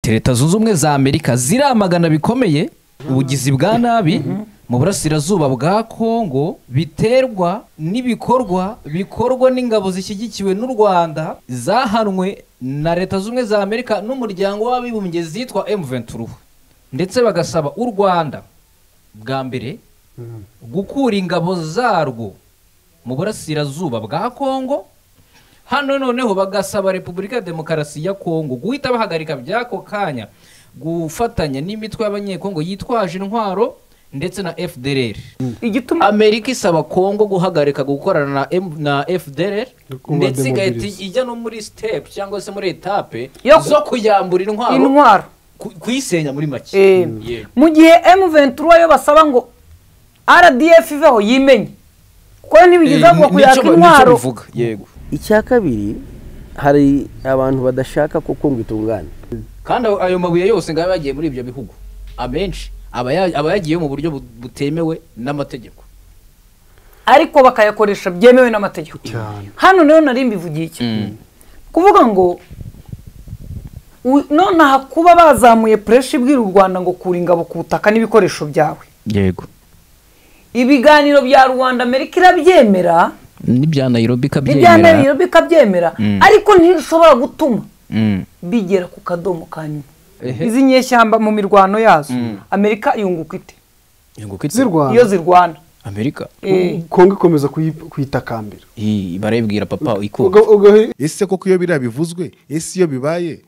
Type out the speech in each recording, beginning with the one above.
ati leta zunze ubumwe za amerika ziramagana bikomeye ubugizi bwa nabi mu burasirazuba bwa kongo biterwa n'ibikorwa bikorwa n'ingabo zishyigikiwe n'u rwanda zahanwe na leta zunze ubumwe za amerika n'umuryango w'abibumbye zitwa M23 ndetse bagasaba u rwanda bwa mbere gukura ingabo zarwo mu burasirazuba bwa kongo hano noneho bagasaba repubulika ya demokarasi ya kongo guhita bahagarika by'ako kanya gufatanya n'imitwe y'abanyekongo yitwaje intwaro ndetse na fdr igituma amerika isaba kongo guhagarika gukorana na M- na fdr ndetse igahita ijya no muri sitepu cyangwa se muri etape Yo- zo kuyambura intwaro intwaro ku- kuyisenya muri make Eh, Yego. mu gihe M23 yo basaba ngo RDF iveho yimenye kuko ntibigeza ngo Eh, kuyaka nicyo- intwaro nicyo bivuga, yego icya kabiri hari abantu badashaka ko kumva itungane kandi ayo- ayo mabuye yose ngayo yagiye muri ibyo bihugu amenshi aba ya- aba yagiyeyo mu buryo bu- butemewe n'amategeko ariko bakayakoresha byemewe n'amategeko hano rero nari mbivugiye iki kuvuga ngo u- nonaha kuba bazamuye pureshi ibwira u rwanda ngo kura ingabo ku butaka n'ibikoresho byawe yego ibiganiro bya rwanda amerika irabyemera n'ibya nairobi n'ibya nabiro bikabyemera Mm. ariko ntishobora gutuma bigera ku kadomo ka nyuma Ehe. izi nyeshyamba mu mirwano yazo amerika yunguka ite iyo zirwana zirwana amerika Eh, kongo ikomeza kuyi- kuyitakambira Ii, barayibwira papa Ubwo- ikunda ubwo he- ese koko iyo biriya bivuzwe ese iyo bibaye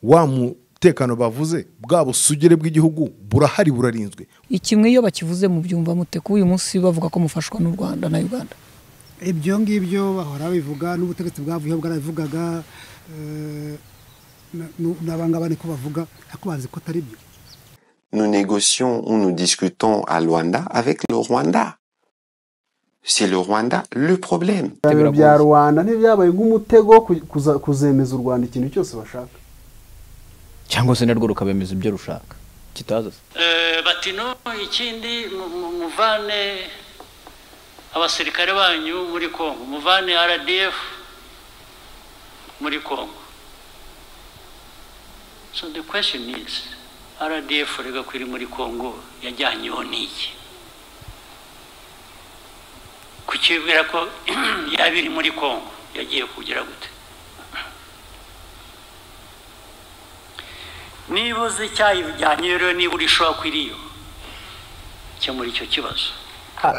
wa mutekano bavuze bwa busugire bw'igihugu burahari burarinzwe ikimwe iyo bakivuze mu byumva mute ko uyu munsi bavuga ko mufashwa n'u rwanda na uganda ibyo ngibyo bahora babivuga n'ubutegetsi bwavuyeho bwarabivugaga eh, na- nu- n'abangaba niko bavuga ariko bazi ko atari byo nous négocions ou nous discutons à Luanda avec le Rwanda. C'est le Rwanda le problème. ibiganiro bya rwanda ntibyabaye nk'umutego wo ku- kuza- kuzemeza u rwanda ikintu cyose bashaka cyangwa se narwo rukabemeza ibyo rushaka kitaza se Eh, bati no ikindi mu- mu- muvane abasirikare banyu muri Kongo muvane RDF muri Kongo so the question is RDF rega kwiri muri Kongo yajyanyeho n'iki kukibwira ko yabiri muri Kongo yagiye kugera gute niba uzi icyayijyanye rero niba uri shoko iriyo muri icyo kibazo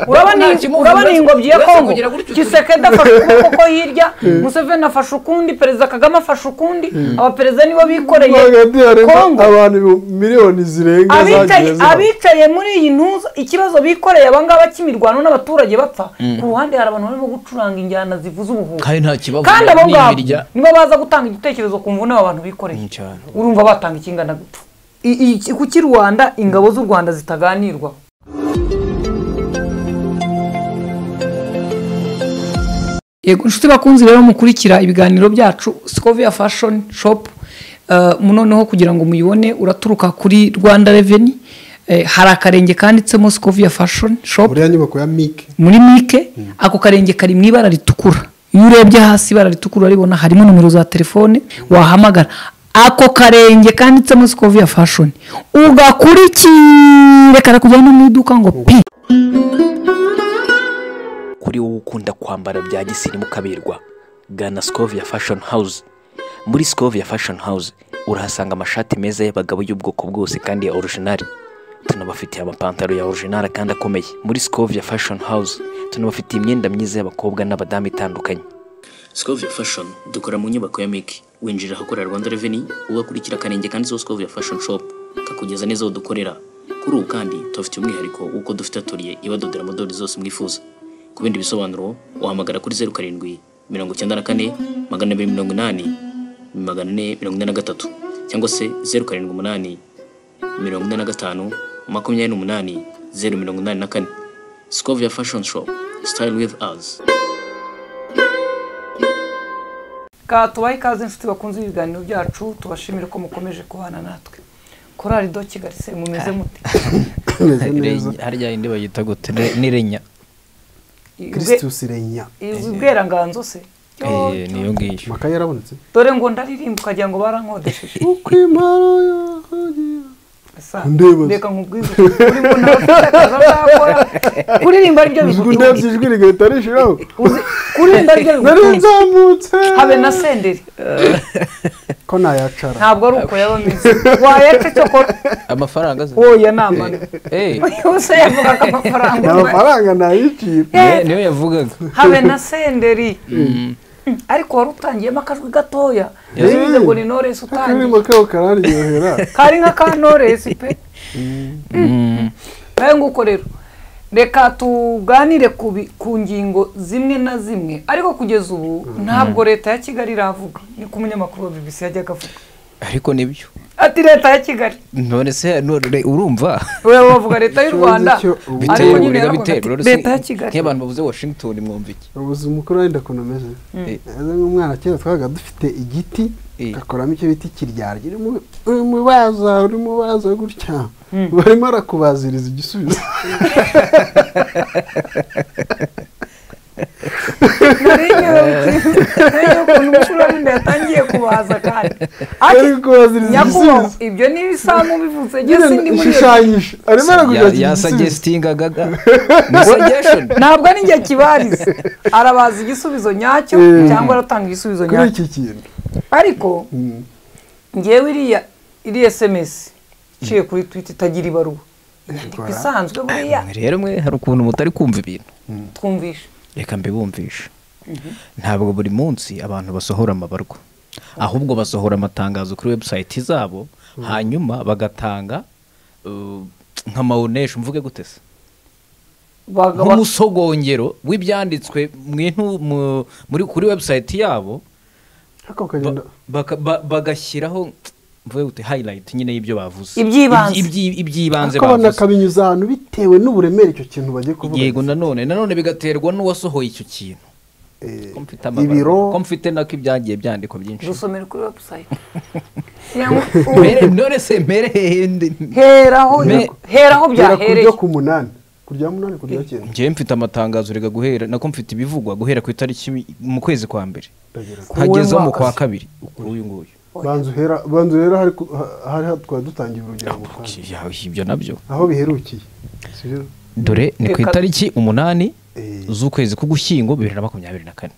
urabona nta iyi- kimuvuna, urabona iyi ngobyi ya uretse kongo kugira gutyo turi- kisekedi afashe ukuboko ko hirya museveni afashe ukundi perezida kagame afashe ukundi abaperezida nibo bikoreye Hagati harimo kongo abantu ibihumbi miliyoni zirenga zagiye abicaye zihaba. abicaye muri iyi ntuza ikibazo bikoreye abangaba cy'imirwano n'abaturage bapfa ku ruhande hari abantu barimo gucuranga injyana zivuza ubuhuha kandi nta kibazo kandi abo ngabo n'imirya nibo baza gutanga igitekerezo ku mvune aba bantu bikoreye Mm, cyane. urumva batanga ikingana gupfa I- i- kuki rwanda ingabo z'u rwanda zitaganirwaho yego inshuti bakunzi rero mukurikira ibiganiro byacu scovia fashion shop eh, noneho kugira ngo muyibone uraturuka kuri rwanda reveni hari akarenge kanditsemo scovia fashion shop buriya nyubako ya mike muri mike ako karenge kari mu ibara ritukura iyo urebye hasi ibara ritukura uraribona harimo nomero za telefone wahamagara ako karenge kanditsemo sikoviya fashoni ugakurikire karakujyana no mu iduka ngo pi kuri wowe ukunda kwambara bya gisirimu kaberwa gana Scovia Fashion House muri Scovia Fashion House urahasanga amashati meza y'abagabo y'ubwoko bwose kandi ya original tunabafitiye amapantaro ya original kandi akomeye muri Scovia Fashion House tunabafitiye imyenda myiza y'abakobwa n'abadamu itandukanye Scovia Fashion dukora mu nyubako ya Miki winjira ahakorera Rwanda Revenue ugakurikira akarenge kanditseho Scovia Fashion Shop kakugeza neza aho dukorera kuri ubu kandi tubafitiye umwihariko w'uko dufite aturiye ibadodera modeli zose mwifuza ku bindi bisobanuro wahamagara kuri zeru karindwi mirongo icyenda na kane magana abiri mirongo inani magana ane mirongo ine na gatatu cyangwa se zeru karindwi umunani mirongo ine na gatanu makumyabiri n'umunani zeru mirongo inani na kane Scovia Fashion Shop Style with us Ka tubahe ikaze inshuti bakunze ibiganiro byacu tubashimire ko mukomeje kubana natwe korari do kigali se mumeze mute imeze neza harya indi bayita gute Re- n'irenya kirisitus irenya izwi ubweranganzo se Eh, niyo ngiyo amakaye yarabonetse dore ngo ndaririmba ukagira ngo barankodesheje uko impara ya- sa reka nkubwize ukuri mbona bafite akazi azakora kuririmba ari byo bikunze ndebye ijwi rigahita rishiraho kuririmba ari byo nari bikunze nzamutse habe na senderi ko nayacara ntabwo ari uko yaba ameze wayaca cyo kora amafaranga aza wowe namana Eh, yose yavugaga amafaranga nta mafaranga nayicira ni- niyo yavugaga habe na senderi ariko wari utangiyemo akajwi gatoya bivuze ngo ni noresi utangiye akaririmbo kabo kararyohera kari nka ka noresi pe nawe nguko rero reka tuganire ku bi- ku ngingo zimwe na zimwe ariko kugeza ubu ntabwo leta ya kigali iravuga niko umunyamakuru wa bbc yajyaga avuga ariko nibyo ati leta ya kigali none se none urumva Ubu bavuga leta y'u rwanda ariko bitewe nyine urega yaravuga bitewe ati rero leta ya kigali nk'abantu bavuze washington mwumva iki ubuzima ukuri wenda ukuntu umeze Eh, neza nk'umwana kera twabaga dufite igiti Eh. gakoramo icyo bita kiryarya uri mu baza uri mu baza gutya ubu arimo arakubaziriza igisubizo ntiyo ukuntu umukuru w'inda yatangiye kubaza kandi ari ati kubaziriza nyakubahwa igisubizo ibyo ni ibisamu bivuze njye nyine sindi muri ishushanyije arimo ya- arakubwira igisubizo yasagestinga gaga ni suggestion ntabwo ari njye kibariza arabaza igisubizo nyacyo Eh. cyangwa aratanga igisubizo kuri nyacyo iki kintu ariko ngewe iriya iriya esemesi iciye kuri twita itagira ibaruwa inyandiko isanzwe buriya Mwe rero mwe hari ukuntu mutari kumva ibintu twumvishe reka mbibumvishe ntabwo buri munsi abantu basohora amabarwa ahubwo basohora amatangazo kuri webusayiti zabo hanyuma bagatanga uh, nka mawunesha mvuge gute se Baga- nk'umusogongero w'ibyanditswe mu intu- mu- muri kuri webusayiti yabo ariko ba- ukagenda baka- ba- bagashyiraho mvuge gute hayirayiti nyine y'ibyo bavuze Iby'ibanze. Ibyi- ibyi- iby'ibanze ariko abantu bavuze akabinyuza ahantu bitewe n'uburemere icyo kintu bagiye kuvuga yego nanone nanone bigaterwa n'uwasohoye icyo kintu Eh, ko mfite amabara ibiro ko mfite nako ibyagiye byandikwa byinshi dusomere kuri webusayiti Cyangwa Mbere- none se mbere hehe ndi heraho Me- heraho gera ku byahereye ryo ku munani ku rya munani ku rya cyenda njyewe mfite amatangazo rega guhera nako mfite ibivugwa guhera ku itariki mu kwezi kwa mbere ndagira ngo nkagezeho mu kwa kabiri uyu nguyu banza uhera banza uhera hari ku- ha- hari ha- twari dutangiye urugero mu Rwanda. Ya, ibyo nabyo aho biherukiye sibyo dore ni ku Reka- itariki umunani Eh. z'ukwezi k'ugushyingo bibiri na makumyabiri na kane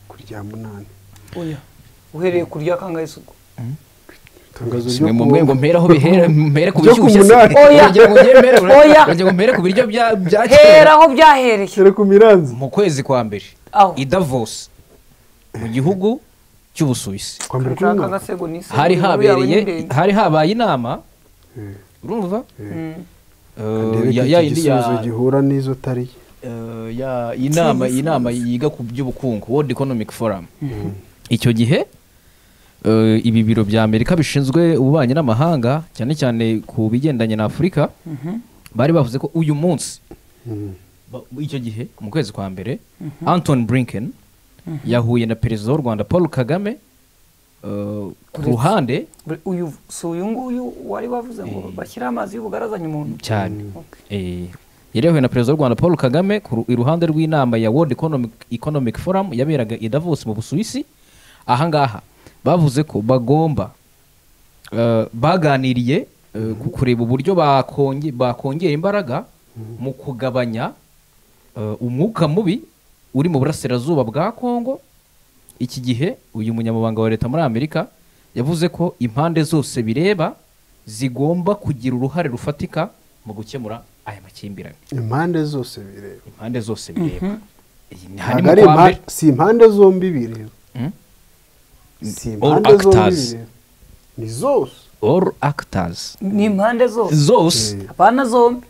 ku rya munani Oya, uhereye ku rya kangayisuku itangazo simwe mu mwe ngo mpere aho bihera mpere ku Ryo ku bishyushye se. munani. Oya. Urugero ngo njye mpere- Oya. urugero ngo mpere ku biryo bya bya kera heraho byahereye kera ku miranzi mu kwezi kwa mbere aho i davos mu gihugu cy'ubusuwisi kwa mbere kuri nshaka mwaka agasego n'isi hari inkuru yawe ni habereye ndende. hari habaye inama Eh. urumva Mm. Eh, ndebe ya- ko ya iki yindi ya gisubizo gihura n'izo tariki eh, ya inama inama yiga ku by'ubukungu world economic forum icyo gihe eh, ibi biro bya amerika bishinzwe ububanyi n'amahanga cyane cyane ku bigendanye na afurika bari bavuze ko uyu munsi ba- icyo gihe mu kwezi kwa mbere anton brinken yahuye na perezida w'u rwanda paul kagame eh, ku ruhande Bre- uyu si uyu nguyu wari wavuze ngo bashyiraho amazi y'ubugarazanye umuntu cyane Okay. Eh, yari yahuye na perezida w'u rwanda paul kagame ku ru- iruhande rw'inama ya world economic, economic forum yaberaga i davos mu busuwisi ahangaha bavuze ko bagomba eh, baganiriye eh, ku kureba uburyo bakonge- bakongera imbaraga mu kugabanya eh, umwuka mubi uri mu burasirazuba bwa congo iki gihe uyu munyamabanga wa leta muri amerika yavuze ko impande zose bireba zigomba kugira uruhare rufatika mu gukemura aya makimbirane impande zose bireba impande zose bireba iyi ni ntabwo harimo ari kwa impa- mbere si impande zombi bireba Mm. si All impande zombi actors. bireba ni zose all actors ni impande zose zose abana zombi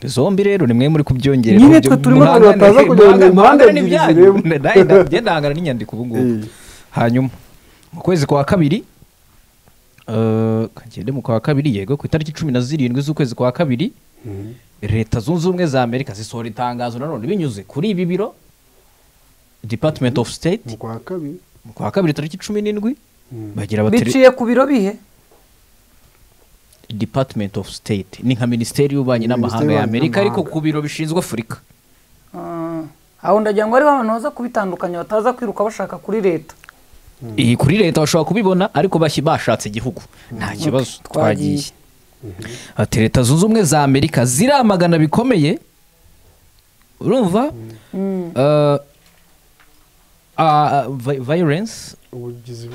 zombi rero ni mwe muri kubyongerera Nyine uburyo twe turimo muhangane- abantu bataza kugira ngo muhangane- impande muhangane ebyiri n'ibyanyu. zireba. Nawe nda- njye ndahangana n'inyandiko ubu ngubu Eh. hanyuma mu kwezi kwa kabiri eh, kagende mu kwa kabiri yego ku itariki cumi na zirindwi z'ukwezi kwa kabiri leta zunze ubumwe za amerika zisohora itangazo nanone binyuze kuri ibi biro department of state mu kwa kabiri mu kwa kabiri tariki cumi n'indwi bagira bateri biciye ku biro bihe department of state ni nka minisiteri y'ububanyi n'amahanga Minisiteri ya y'Ububanyi amerika ariko n'Amahanga. ku biro bishinzwe afurika Ah, aho ndagira ngo ariho abantu baza kubitandukanya bataza kwiruka bashaka kuri leta iyi kuri leta bashobora kubibona ariko bashyi bashatse igihugu nta kibazo twagiye ati leta zunze ubumwe za amerika ziramagana bikomeye urumva Eh, ah, vi- violence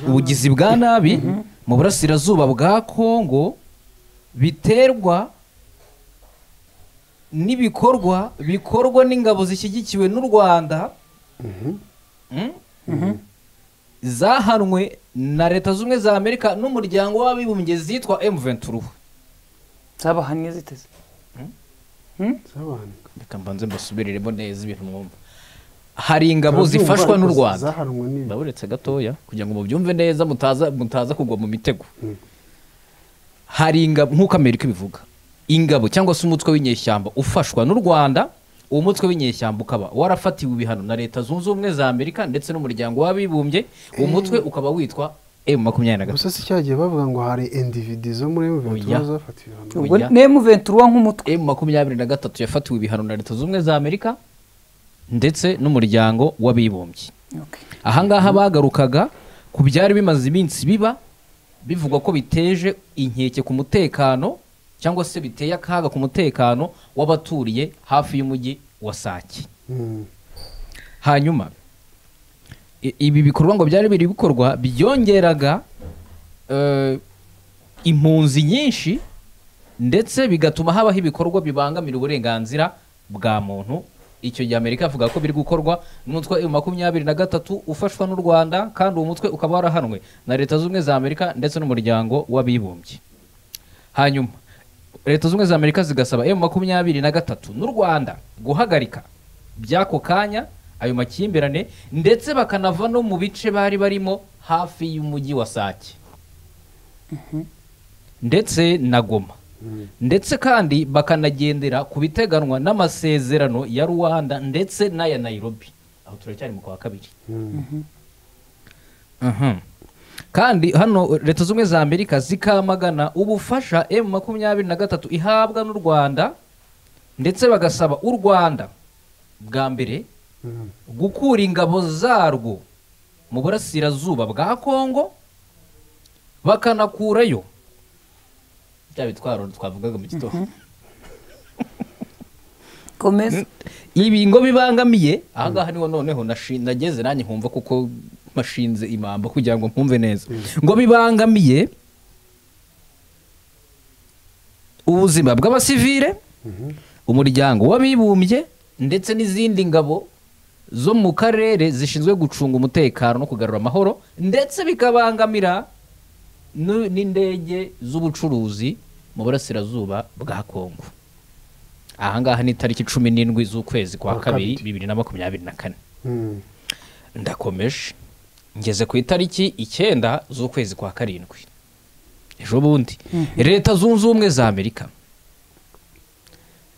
ubugizi bwa nabi mu burasirazuba bwa kongo biterwa n'ibikorwa bikorwa n'ingabo zishyigikiwe n'u rwanda Mm? zahanwe na leta z'ubumwe za amerika n'umuryango w'abibumbye zitwa m21 zabahannye ziteze reka mbanze mbasubiriremo neza ibintu mwumva hari ingabo zifashwa n'u rwanda ndaburetse gatoya kugira ngo mubyumve neza mutaza mutaza kugwa mu mitego hari ingabo nk'uko amerika ibivuga ingabo cyangwa se umutwe w'inyeshyamba ufashwa n'u rwanda uwo mutwe w'inyeshyamba ukaba warafatiwe ibihano na leta zunze ubumwe za amerika ndetse n'umuryango w'abibumbye uwo mutwe ukaba witwa m makumyabiri na gusa si cyagiye bavuga ngo hari individi zo muri Oya. M23 zafatiwe hano Ubwo nemu ventura nk'umutwe emu makumyabiri na gatatu yafatiwe ibihano na leta zunze ubumwe za amerika ndetse n'umuryango w'abibumbye ahangaha bagarukaga ku byari bimaze iminsi biba bivugwa ko biteje inkeke ku mutekano cyangwa se biteye akaga ku mutekano w'abaturiye hafi y'umujyi wa sake hanyuma i- ibi bikorwa ngo byari biri bikorwa byongeraga eh, impunzi nyinshi ndetse bigatuma habaho ibikorwa bibangamira uburenganzira bwa muntu icyo gihe amerika avuga ko biri gukorwa n'umutwe wa makumyabiri na gatatu ufashwa n'u rwanda kandi uwo mutwe ukaba warahanwe na leta z'ubumwe za amerika ndetse n'umuryango w'abibumbye hanyuma leta z'ubumwe za amerika zigasaba emu makumyabiri na gatatu n'u rwanda guhagarika by'ako kanya ayo makimbirane ndetse bakanava no mu bice bari barimo hafi y'umujyi wa sake ndetse na goma ndetse kandi bakanagendera ku biteganwa n'amasezerano ya rwanda ndetse n'aya nairobi aho turacyari mu kwa kabiri Mhm. kandi hano leta z'ubumwe za amerika zikamagana ubufasha emu makumyabiri na gatatu ihabwa n'u rwanda ndetse bagasaba u rwanda bwa mbere gukura ingabo zarwo mu burasirazuba bwa kongo bakanakurayo bya bitwaro twavugaga mu gitondo komeza ibi ngo bibangamiye ahangaha niho noneho nashi- nageze nanjye nkumva kuko mashinze imamba kugira ngo mpumve neza ngo bibangamiye ubuzima bw'abasivile umuryango w'abibumbye ndetse n'izindi ngabo zo mu karere zishinzwe gucunga umutekano no kugarura amahoro ndetse bikabangamira nu- n'indege z'ubucuruzi mu burasirazuba bwa kongo ahangaha ni itariki cumi n'indwi z'ukwezi kwa kabiri bibiri na makumyabiri na kane ndakomeje ngeze ku itariki icyenda z'ukwezi kwa karindwi ejo bundi leta zunze ubumwe za amerika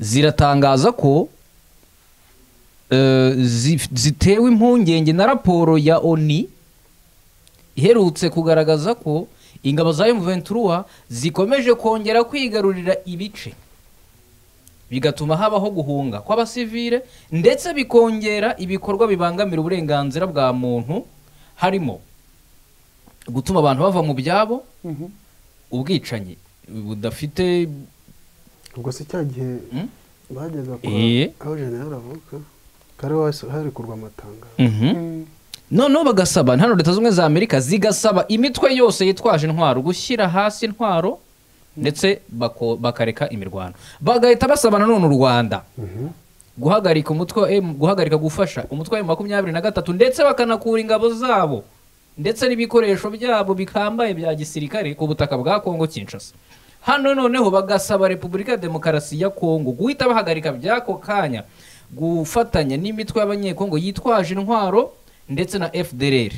ziratangaza ko eh, zi- zitewe impungenge na raporo ya oni iherutse kugaragaza ko ingabo za M23 zikomeje kongera kwigarurira ibice bigatuma habaho guhunga kw'abasivile ndetse bikongera ibikorwa bibangamira uburenganzira bwa muntu harimo gutuma abantu bava mu byabo ubwicanyi budafite ubwo si cya gihe bajyaga kura Eh. aho jenerali avuka kari wahise harekurwa amatangaro Mhm. noneho bagasaba hano leta z'ubumwe za amerika zigasaba imitwe yose yitwaje intwaro gushyira hasi intwaro ndetse bako- bakareka imirwano bagahita basaba nanone u rwanda guhagarika umutwe wa M- guhagarika gufasha umutwe wa M makumyabiri na gatatu ndetse bakanakura ingabo zabo ndetse n'ibikoresho byabo bikambaye bya gisirikare ku butaka bwa kongo kinshasa hano noneho bagasaba repubulika ya demokarasi ya kongo guhita bahagarika by'ako kanya gufatanya n'imitwe y'abanyekongo yitwaje intwaro ndetse na fdr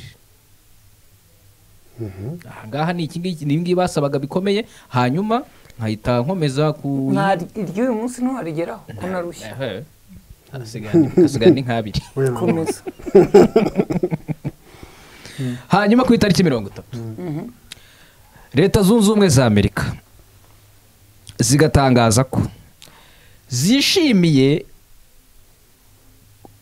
ahangaha ni iki ngiki ni ibi ngibi basabaga bikomeye hanyuma nkahita nkomeza ku Nta- iry'uyu munsi ntiwarigeraho ko narushye Ehe. Hasigaye- hasigaye ni nk'abiri komeza hanyuma ku itariki mirongo itatu leta zunze ubumwe za amerika zigatangaza ko zishimiye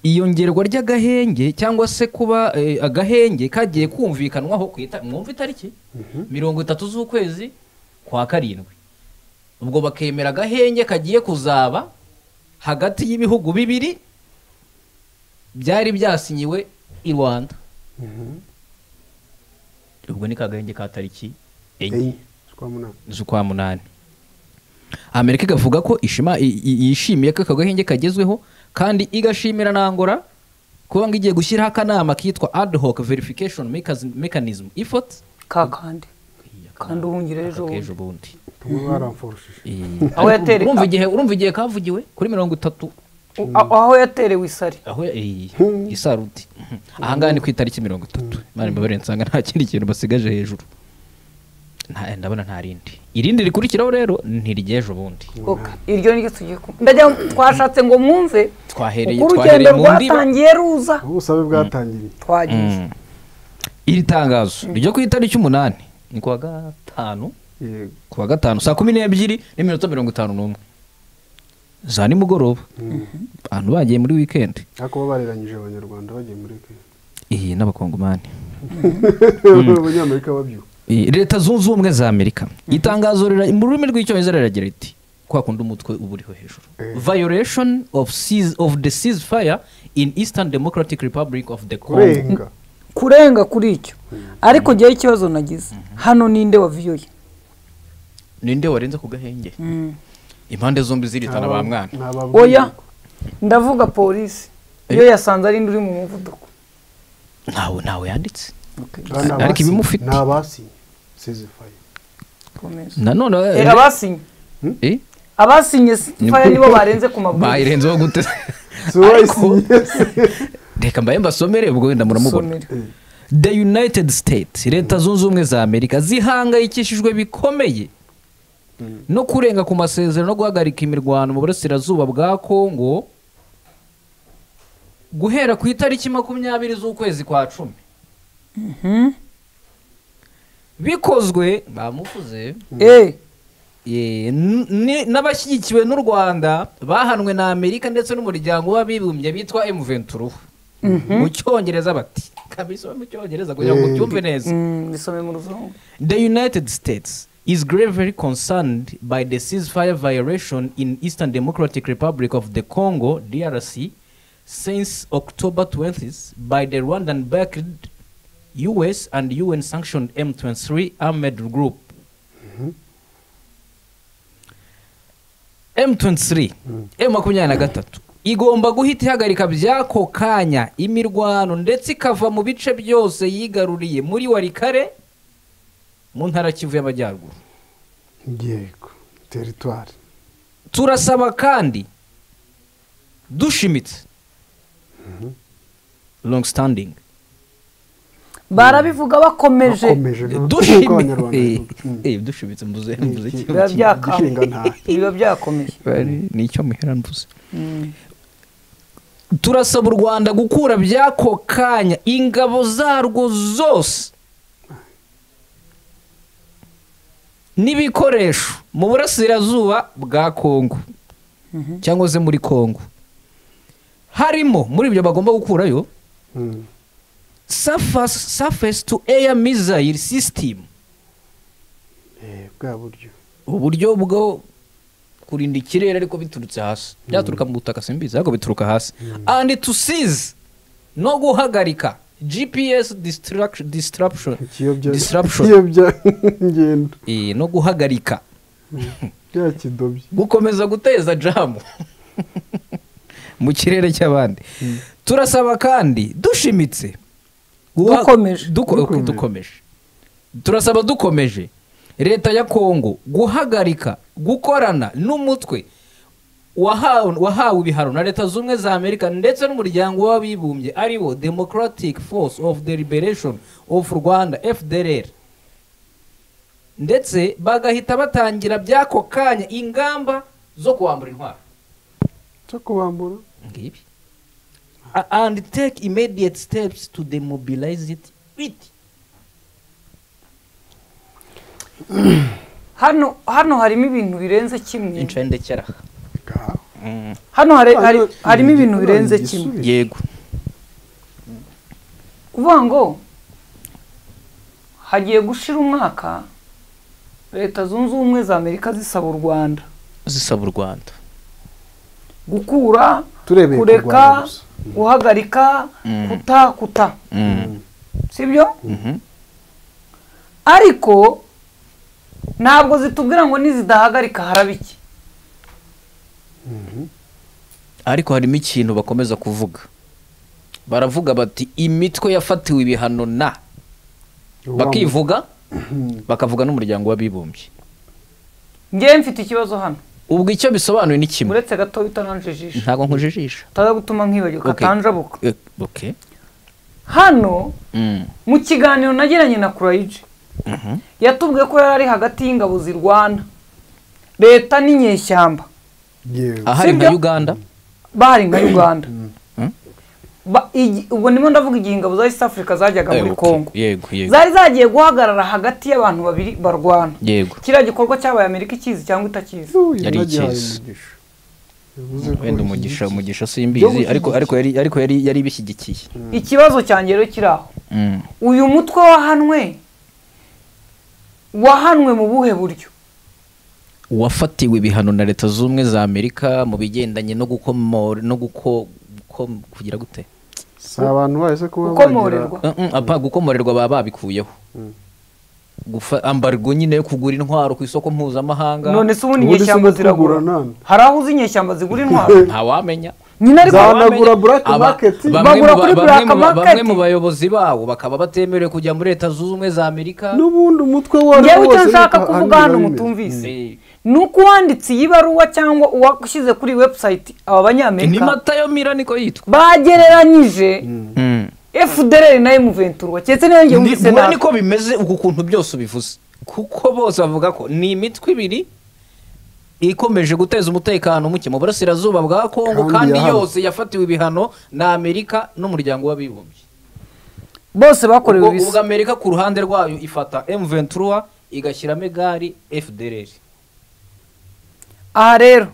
iyongerwa ry'agahenge cyangwa se kuba eh, agahenge kagiye kumvikanwaho ku ita- mwumva itariki mirongo itatu z'ukwezi kwa karindwi ubwo bakemera agahenge kagiye kuzaba hagati y'ibihugu bibiri byari byasinyiwe i rwanda ubwo ni kagahenge ka tariki enye z'ukwa munani amerika ikavuga ko ishima- i- i- yishimiye ko aka gahenge kagezweho kandi igashimira na angola kuba ngo igiye gushyiraho akanama kitwa ad hoc verification Mecas- mechanism effort ka kandi kandi uhungire ejo k'ejo bundi bundi Ubu baramfurushije aho yatereka urumva igihe urumva igihe kavugiwe kuri mirongo itatu u- a- aho yaterewe isari aho iyi isaruti aha ngaha ni ku itariki mirongo itatu imana imbabarire nsanga nta kindi kintu basigaje hejuru Nta- ndabona nta rindi irindi rikurikiraho rero ntiry'ejo bundi Ok, iryo niryo tugiye kumva ndagira ngo twashatse ngo mwumve twahereye uko urugendo twahereye mu ndiba rwatangiye ruza ubusabe bwatangiye twagize Mm. iri tangazo ryo ku itariki umunani ni kuwa gatanu kuwa gatanu saa kumi n'ebyiri n'iminota mirongo itanu n'umwe za nimugoroba abantu bagiye muri wikendi ariko bo bareranyije abanyarwanda bagiye muri kenya iyi n'abakongomani abanyamerika babyuka Eh, leta zunze ubumwe za amerika itangazo rira- mu rurimi rw'icyongereza riragira riti kwa kundi umutwe uba uriho hejuru violation of, cease, of the ceasefire in eastern democratic republic of the congo kurenga kurenga kuri icyo ariko njyewe ikibazo nagize hano ninde waviyoye ninde warenze ku gahenge impande zombi ziritana ba mwana oya ndavuga polisi iyo yasanze ari indi uri mu muvuduko ntawe ntawe yanditse Bana ariko abasinye. ibimufite ni abasinye sezifaye komeza nanone Eh, abasinye Eh? abasinye faya nibo barenze ku mabwiriza bayirenzeho gute si wowe wayisinye reka mbaye mbasomere ubwo wenda muramubona Somera. the united states leta zunze ubumwe za amerika zihangayikishijwe bikomeye no kurenga ku masezerano no guhagarika imirwano mu burasirazuba bwa kongo guhera ku itariki makumyabiri z'ukwezi kwa cumi bikozwe bamuvuze Eh, Eh, n- ni- n'abashyigikiwe n'u rwanda bahanwe na amerika ndetse n'umuryango w'abibumbye bitwa m venturuhu mu cyongereza bati kabisa mu cyongereza kugira ngo ubyumve neza mm, bisome mu ruzungu the united states is gravely concerned by the ceasefire violation in eastern democratic republic of the congo drc since october 20th by the rwandan backed us and un sanctioned m23 armed group m23 m23 igomba guhita ihagarika by'ako kanya imirwano ndetse ikava mu bice byose yigaruriye muri warikare mu ntara kivu y'amajyaruguru yego teritwari turasaba kandi dushimitse long standing barabivuga bakomeje bakomeje Dushimi- Eh, dushimye eh, dushimitse mbuze mbuze iki- biba byakaye gishinga nta biba byakomeye Bari- ni icyo muhera mvuze turasaba u rwanda gukura by'ako kanya ingabo zarwo zose n'ibikoresho mu burasirazuba bwa kongo cyangwa se muri kongo harimo muri ibyo bagomba gukurayo surface, surface to air missile system Eh, bwa buryo uburyo bwo kurinda ikirere ariko biturutse hasi byaturuka mu butaka simbizi ariko bituruka hasi and to seize no guhagarika gps distract- disruption ikiyobya disruption ikiyobya ingendo Eh, no guhagarika bya kidobye gukomeza guteza jamu mu kirere cy'abandi turasaba kandi dushimitse guha- Dukomeje. duko- ok, dukomeje turasaba dukomeje leta ya kongo guhagarika gukorana n'umutwe wahawe wahawe ibihano na leta zunze ubumwe za amerika ndetse n'umuryango w'abibumbye ariwo democratic force of the liberation of rwanda fdr ndetse bagahita batangira by'ako kanya ingamba zo kuwambura intwaro cyo kubambura ngibi A- and take immediate steps to demobilize it with hano hano harimo ibintu birenze kimwe incendekera Ngaho. hano hari- hari- Hano harimo ni ibintu igikuru, birenze ni igisubizo. kimwe yego kuvuga ngo hagiye gushira umwaka leta zunze ubumwe za amerika zisaba u rwanda zisaba u rwanda gukura Turebeye ku Rwanda kureka gusa. guhagarika Mm. kuta kuta Mm. sibyo Mhm. ariko ntabwo zitubwira ngo nizidahagarika haraba iki ariko harimo ikintu bakomeza kuvuga baravuga bati imitwe yafatiwe ibihano na bakivuga bakavuga n'umuryango w'abibumbye ngewe mfite ikibazo hano ubwo icyo bisobanuye ni kimwe uretse gato bitananje ijisho ntabwo nkujijisha utaza gutuma nkibagirwa Okay. atanjabuka Eh, okay. hano Mm. mu kiganiro nagiranye na kurayiji Mhm. yatubwiye ko yari ari hagati y'ingabo zirwana leta n'inyeshyamba ahari nka Sibyo? uganda bahari nka uganda Mm. Ba- igi- ubwo ndimo ndavuga igihe ingabo za east africa zajyaga Eh, muri okay. congo yego yego zari zagiye guhagarara hagati y'abantu babiri barwana yego kiriya gikorwa cyabaye amerika ikizi cyangwa itakizi yari ikizi wenda umugisha umugisha simbizi Byo ariko ariko yari ariko yari yari bishyigikiye ikibazo cyanjye rero kiri aho Mm. uyu mutwe wahanwe wahanwe mu buhe buryo uwafatiwe ibihano na leta zunze ubumwe za amerika mu bigendanye no gukomora no guko guko- kugira gute si abantu bahise kuba gukomorerwa bagira apa gukomorerwa baba babikuyeho gufa ambarwa nyine yo kugura intwaro ku isoko mpuzamahanga none se ubundi inyeshyamba ziragura hari aho uzi inyeshyamba zigura intwaro ntawamenya nyine ariko Ntawanamenya. black Aba- market bamwe mu bagura ba- kuri bamwe black mu ba- market bamwe mu bayobozi bawo bakaba batemerewe kujya muri leta zunze ubumwe za amerika n'ubundi umutwe wo ngewe icyo wose nshaka reka kuvuga hano hanyura mutumvise ni uko uwanditse iyi baruwa cyangwa uwashyize kuri website aba banyamerika Ni matayo mira niko yitwa bagereranyije fdr na emuventura waketse niyo ngewe Ni- wumvise mura nabi niko bimeze uku kuntu byose ubivuze kuko bose bavuga ko ni imitwe ibiri ikomeje guteza umutekano muke mu burasirazuba bwa kongo Kandi kandi yahawe. yose yafatiwe ibihano na amerika n'umuryango w'abibumbye bose bakorewe Ubwo- ibisa. ubwo amerika ku ruhande rwayo ifata m23 igashyiramo egari fdr aha rero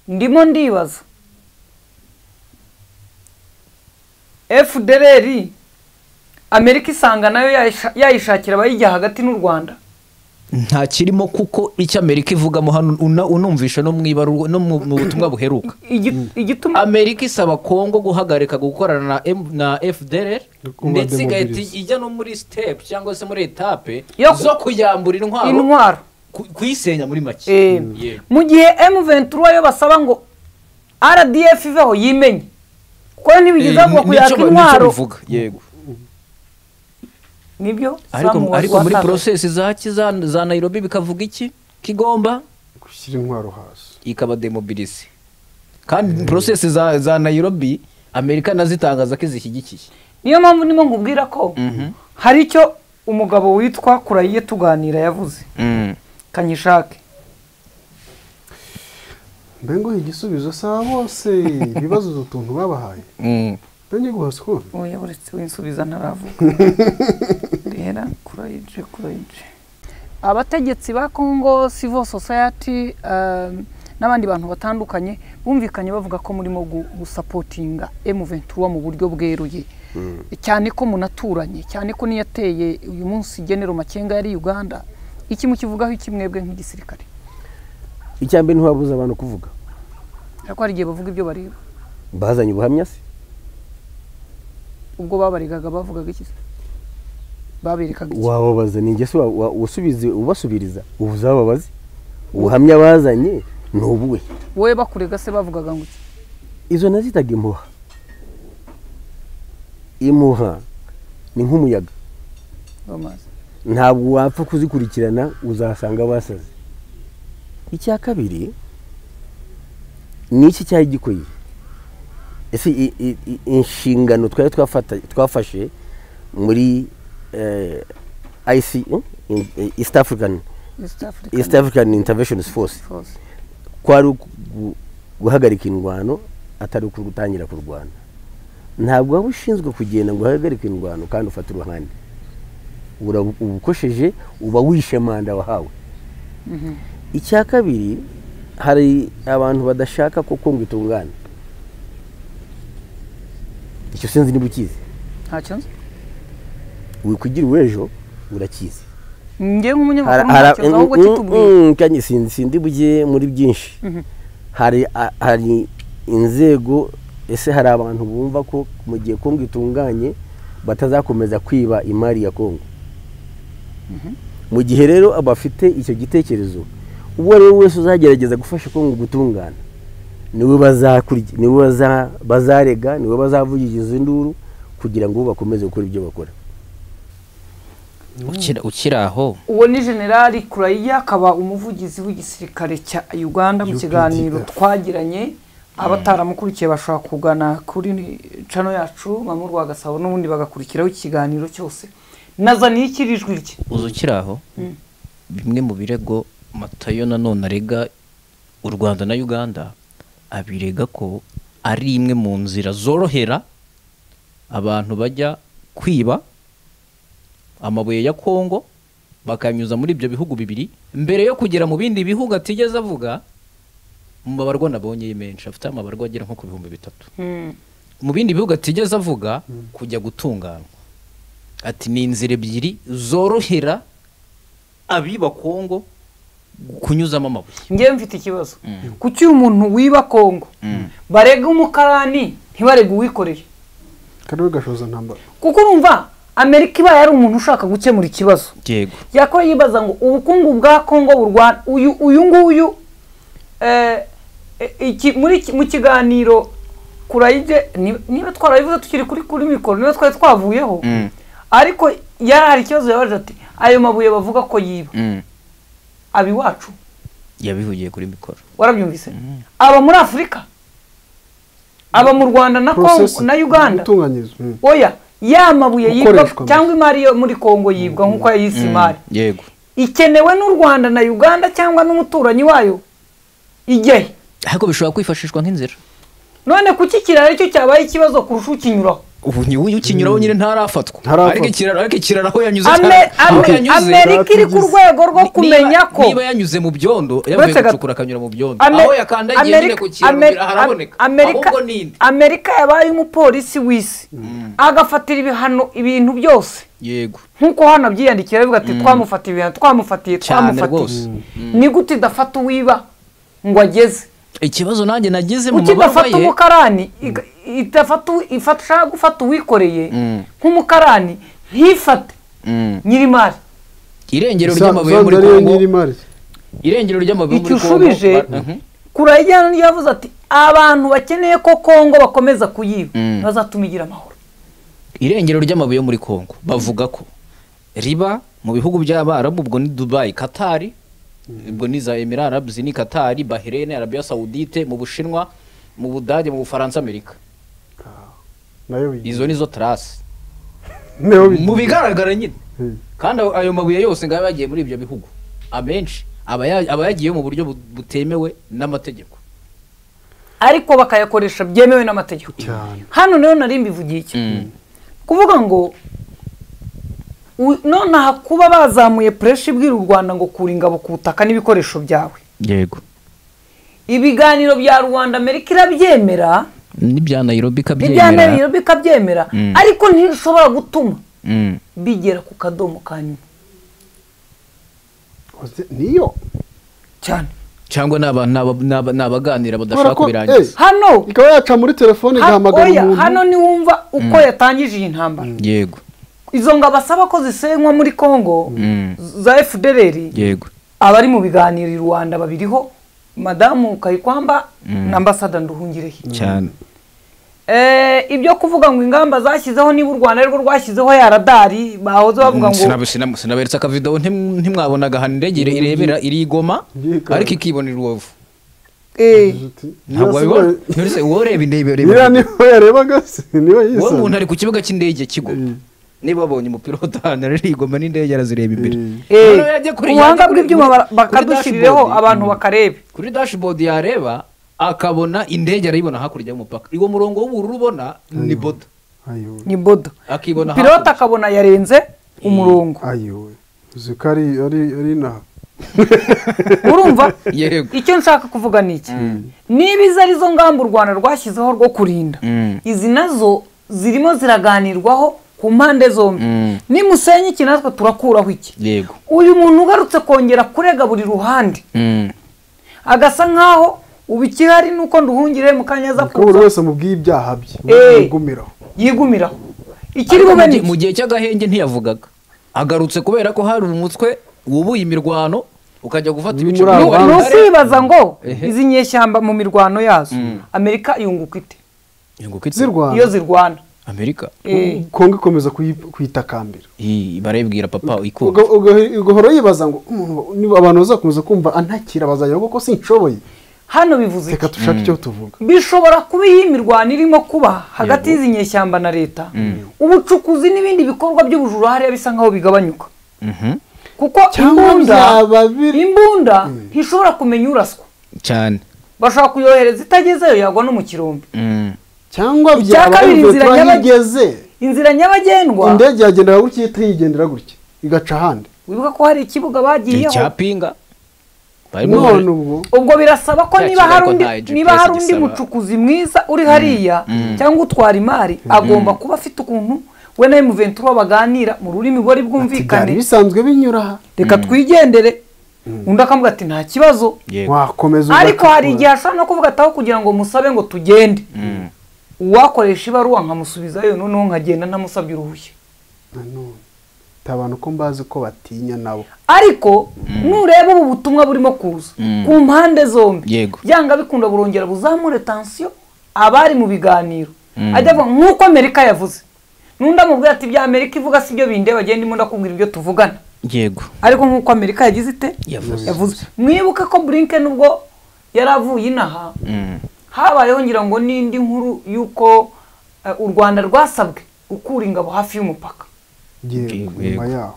ndimo ndibaza fdr amerika isanga nayo yayisha- yayishakira abayijya hagati n'u rwanda nta kirimo kuko icyo amerika ivugamo hano una- unumvisha no mu ibaru- no mu mu butumwa buheruka amerika isaba kongo guhagarika gukorana na M- na fdr ndetse igahita demobilize. ijya no muri step cyangwa se muri etape Yo- zo kuyambura intwaro Intwaro. ku- kuyisenya muri make Eh, Yego. mu gihe m23 yo basaba ngo rdf iveho yimenye kuko ntibigeza Eh, ngo ni- kuyaka nicyo ba- nicyo intwaro bivuga yego nibyo ariko Samu ariko muri watangaje. porosesi za ki- za za nairobi bikavuga iki kigomba gushyira intwaro hasi ikabademobilize kandi porosesi za za nairobi amerika nazitangaza ko izishyigikiye niyo mpamvu ndimo nkubwira ko hari icyo umugabo witwa kurayiye tuganira yavuze kanyishake mbe ngo igisubizo saa bose ibibazo utu tuntu babahaye mbe ngiye guhaswa oya uretse winsubiza ntaravuga rera kurayije kurayije abategetsi ba congo civil society um, n'abandi bantu batandukanye bumvikanye bavuga ko murimo gu- gusapotinga m23 mu buryo bweruye cyane ko munaturanye cyane ko niyateye uyu munsi genero makenga yari uganda iki mukivugaho iki mwebwe nk'igisirikare icya mbere ntiwabuze abantu kuvuga ariko hari igihe bavuga ibyo bareba bazanye ubuhamya se ubwo babaregaga bavugaga iki se? baberekaga iki wababaza ni ingeso wa- wa- usubize ubasubiriza uba uzababaze ubuhamya bazanye ni ubuwe wowe bakurega se bavugaga ngo iki izo nazitaga impuha impuha ni nk'umuyaga bamaze ntabwo wapfa kuzikurikirana uzasanga basaze icya kabiri ni iki cyaha gikoye ese i- i- i- inshingano twari twafata- twafashe muri eh, IC eh, in- eh, East African East African. East African Intervention Force Force. kwari uku- gu- guhagarika indwano atari gutangira kurwana ntabwo waba ushinzwe kugenda ngo uhagarike indwano kandi ufate uruhande Ura- uba ukosheje uba wishe manda wahawe icya kabiri hari abantu badashaka ko kongo itungana icyo sinzi niba ukizi ntacyo nzi wikugira uw'ejo urakizi njye Hari- nk'umunyamakuru hari- ntacyo nzi ahubwo mm, kitubwiye mm, kandi sindi sindi bujye muri byinshi Mhm. hari a- hari inzego ese hari abantu bumva ko mu gihe kongo itunganye batazakomeza kwiba imari ya kongo mu gihe rero abafite icyo gitekerezo uwo ari we wese uzagerageza gufasha kongo gutungana niwe bazakurya niwe baza- bazarega niwe bazavugiriza induru kugira ngo bakomeze gukora ibyo bakora Ukira- ukiri aho uwo ni generali kurayiya akaba umuvugizi w'igisirikare cya uganda mu UPDF. kiganiro twagiranye abataramukurikiye bashobora kugana kuri cano yacu mamu rwa gasabo n'ubundi bagakurikiraho ikiganiro cyose nazaniye ikirijwi rye uza ukiri aho Mm. bimwe mu birego matayo nanone arega u rwanda na uganda abirega ko ari imwe mu nzira zorohera abantu bajya kwiba amabuye ya kongo bakanyuza muri ibyo bihugu bibiri mbere yo kugera mu bindi bihugu atigeze avuga mu mabarwa nabonyeye menshi afite amabarwa agera nko ku bihumbi bitatu mu bindi bihugu atigeze avuga kujya gutunganywa ati ni inzira ebyiri zorohera abiba kongo kunyuzamo amabuye njyewe mfite ikibazo kuki uyu muntu wiba kongo barega umukarani ntibarega uwikoreye kariho gashoza ntambara kuko urumva amerika ibaye ari umuntu ushaka gukemura ikibazo yego yakora yibaza ngo ubukungu bwa kongo burwana uyu uyu nguyu eh, eh, iki- muri iki- mu kiganiro kurayige ni- niba twarabivuze tukiri kuri kuri mikoro niba twari twavuyeho ariko yari hari ikibazo yabaje ati ayo mabuye bavuga ko yiba aba iwacu yabihugiye kuri mikoro warabyumvise aba muri afurika aba mu rwanda na Congo Process- na uganda gutunganyiriza mm. oya ya mabuye yibwa Gukoreshwa gusa. cyangwa imari yo muri kongo yibwa nk'uko yayise imari yego ikenewe n'u rwanda na uganda cyangwa n'umuturanyi wayo igihe ariko bishobora kwifashishwa nk'inzira none kuki ikiraro aricyo cyabaye ikibazo kurusha ukinyuraho ubu ni uyu ukinyuraho nyine ntarafatwa Ntarafatwa. ariko ikiraro ariko ikiraro aho yanyuze Ame- cyane. Aho Ame- yanyuze- amerika iri ku rwego rwo Niba- kumenya ko niba yanyuze mu byondo yavuye Uretse gato. gucukura akanyura mu byondo Ame- aho yakandagiye nyine Amerika- ku kiraro Ame- ngira haraboneka Amerika- ahubwo ni indi amerika yabaye umupolisi w'isi agafatira ibihano ibintu byose yego nk'uko hano abyiyandikira bivuga ati Mm. twamufatiye ibintu twamufatiye cyane twamufatiye rwose Mm. ni gute idafata uwiba ngo ageze ikibazo nanjye nageze mu kuki mabarwa idafata ye umukarani iga- idafata u- ifasha gufata uwikoreye Mm. nk'umukarani ntifate Mm. nyirimari irengero Sa- ry'amabuye muri Sandra ariyo kongo nyirimari irengero ry'amabuye muri Icyo kongo ushubije, Mhm. kurayijyana ryavuze ati abantu bakeneye ko kongo bakomeza kuyiba Mm. bazatuma igira amahoro irengero ry'amabuye yo muri kongo bavuga ko riba mu bihugu by'abarabu ubwo ni dubayi katari ubwo ni za emira arabs ni katari bahirene arabiya sawudite mu bushinwa mu budage mu bufaransa amerika nayo izo nizo tarasi Niho bigiye. mu bigaragara nyine Mm. kandi ayo- ayo mabuye yose ngayo yagiye muri ibyo bihugu amenshi aba ya- aba yagiyeyo mu buryo bu- butemewe n'amategeko ariko bakayakoresha byemewe n'amategeko hano rero nari mbivugiye iki kuvuga ngo u- nonaha kuba bazamuye pureshi ibwira u rwanda ngo kura ingabo ku butaka n'ibikoresho byawe yego ibiganiro bya rwanda amerika irabyemera n'ibya nairobi ntibyamera bikabyemera Mm. ariko ntishobora gutuma bigera ku kadomo ka nyuma niyo cyane cyangwa ni aba- ni aba- ni aba- ni abaganira badashaka kubirangiza hano ikaba yaca muri telefone Ha- igahamagara oya, umuntu hano niwumva uko Mm. yatangije iyi ntambara yego izo ngo abasaba ko zisenywa muri kongo Mm. za fdr yego abari mu biganiro i rwanda babiriho madamu kayikwamba Mm. na ambasada nduhungirehe cyane Eh, ibyo kuvuga ngo ingamba zashyizeho niba u rwanda arirwo rwashyizeho ya radari bahoze bavuga ngo Sinabe- sinabe- sinaberetse akavido ntim- ntimwabonaga ahantu indege ire- irebera irigoma ariko ikibonera urubavu eh, ntabwo wabibona Nturetse wowe ureba indege niba ureba niho yarebaga se niwe wowe yisanga umuntu ari ku kibuga cy'indege kigoma niba abonye umupirota ahantu aririgoma n'indege arazireba imbere eh, Noneho yajya kuri- ubuhanga yajya kuri- bw'ibyuma bara- kuri bakadushyiriraho dashboard. abantu bakareba kuri dashboard yareba akabona indege arayibona hakurya y'umupaka uwo murongo w'ubururu ubona ni boda ni boda akibona pilote akabona yarenze umurongo ayowe uzi ko ari ari ari na urumva Yego. icyo nshaka kuvuga ni iki niba izo arizo ngamba u rwanda rwashyizeho rwo kurinda izi nazo zirimo ziraganirwaho ku mpande zombi nimusenye iki natwe turakuraho iki yego uyu muntu ugarutse kongera kurega buri ruhande agasa nkaho ubu ikihari ni uko nduhungire mu kanya aza kuko buri kuza wese mubwiye ibyaha bye Eh. yigumiraho yigumiraho ikiri Ariko bube mu ni gihe- mu gihe cy'agahenge ntiyavugaga agarutse kubera ko hari umutwe wubuye imirwano ukajya gufata ibice Nu- bibiri. ni usibaza ngo Ehe. izi nyeshyamba mu mirwano yazo amerika yunguka ite Yunguka ite? iyo zirwana amerika Eh. kongo ikomeza kuyi- kuyitakambira Ii, barayibwira papa ikunda Uga- uga- ugahora yibaza ngo umuntu niba abantu bazakomeza kumva antakira bazajya bavuga ko sinshoboye hano bivuze reka dushake icyo tuvuga bishobora kuba iyi mirwano irimo kuba hagati y'izi nyeshyamba na leta ubucukuzi n'ibindi bikorwa by'ubujura hariya bisa nkaho bigabanyuka kuko imbunda imbunda ntishobora kumenya uraswa cyane bashobora kuyohereza itagezeyo yagwa no mu kirombe cyangwa icya byaba kabiri bivuye inzira turahigeze inzira nyabagendwa indege yagendera gutya itayigendera gutya igaca ahandi wibuka ko hari ikibuga bagiyeho icyapinga none ubwo ubwo birasaba ko Cya niba hari kibazo undi nta GPS niba hari undi gisaba. mucukuzi mwiza uri hariya mm. cyangwa utwara imari agomba kuba afite ukuntu we na emuventura baganira mu rurimi bari byari bwumvikane bisanzwe binyura aha reka twigendere undi akavuga ati nta kibazo wakomeza ariko hari ugatukura. igihe ashobora no kuvuga ataho kugira ngo musabe ngo tugende uwakoresha ibaruwa nkamusubizayo noneho nkagenda ntamusabye uruhushya Nanone, hari abantu ko mbazi ko batinya nabo ariko nureba ubu butumwa burimo kuza Mm. ku mpande zombi Yego. byanga bikunda burongera buzamure tansiyo abari mu biganiro Mm. ajya avuga nk'uko amerika yavuze n'undi amubwira ati ibya amerika ivuga si byo binde bagenda imunda kubwira ibyo tuvugana yego ariko nk'uko amerika yagize ite yavuze mwibuke ko burinke nubwo yari avuye inaha Mm. habayeho ngira ngo n'indi nkuru y'uko eh, u rwanda rwasabwe gukura ingabo hafi y'umupaka yego nyuma yaho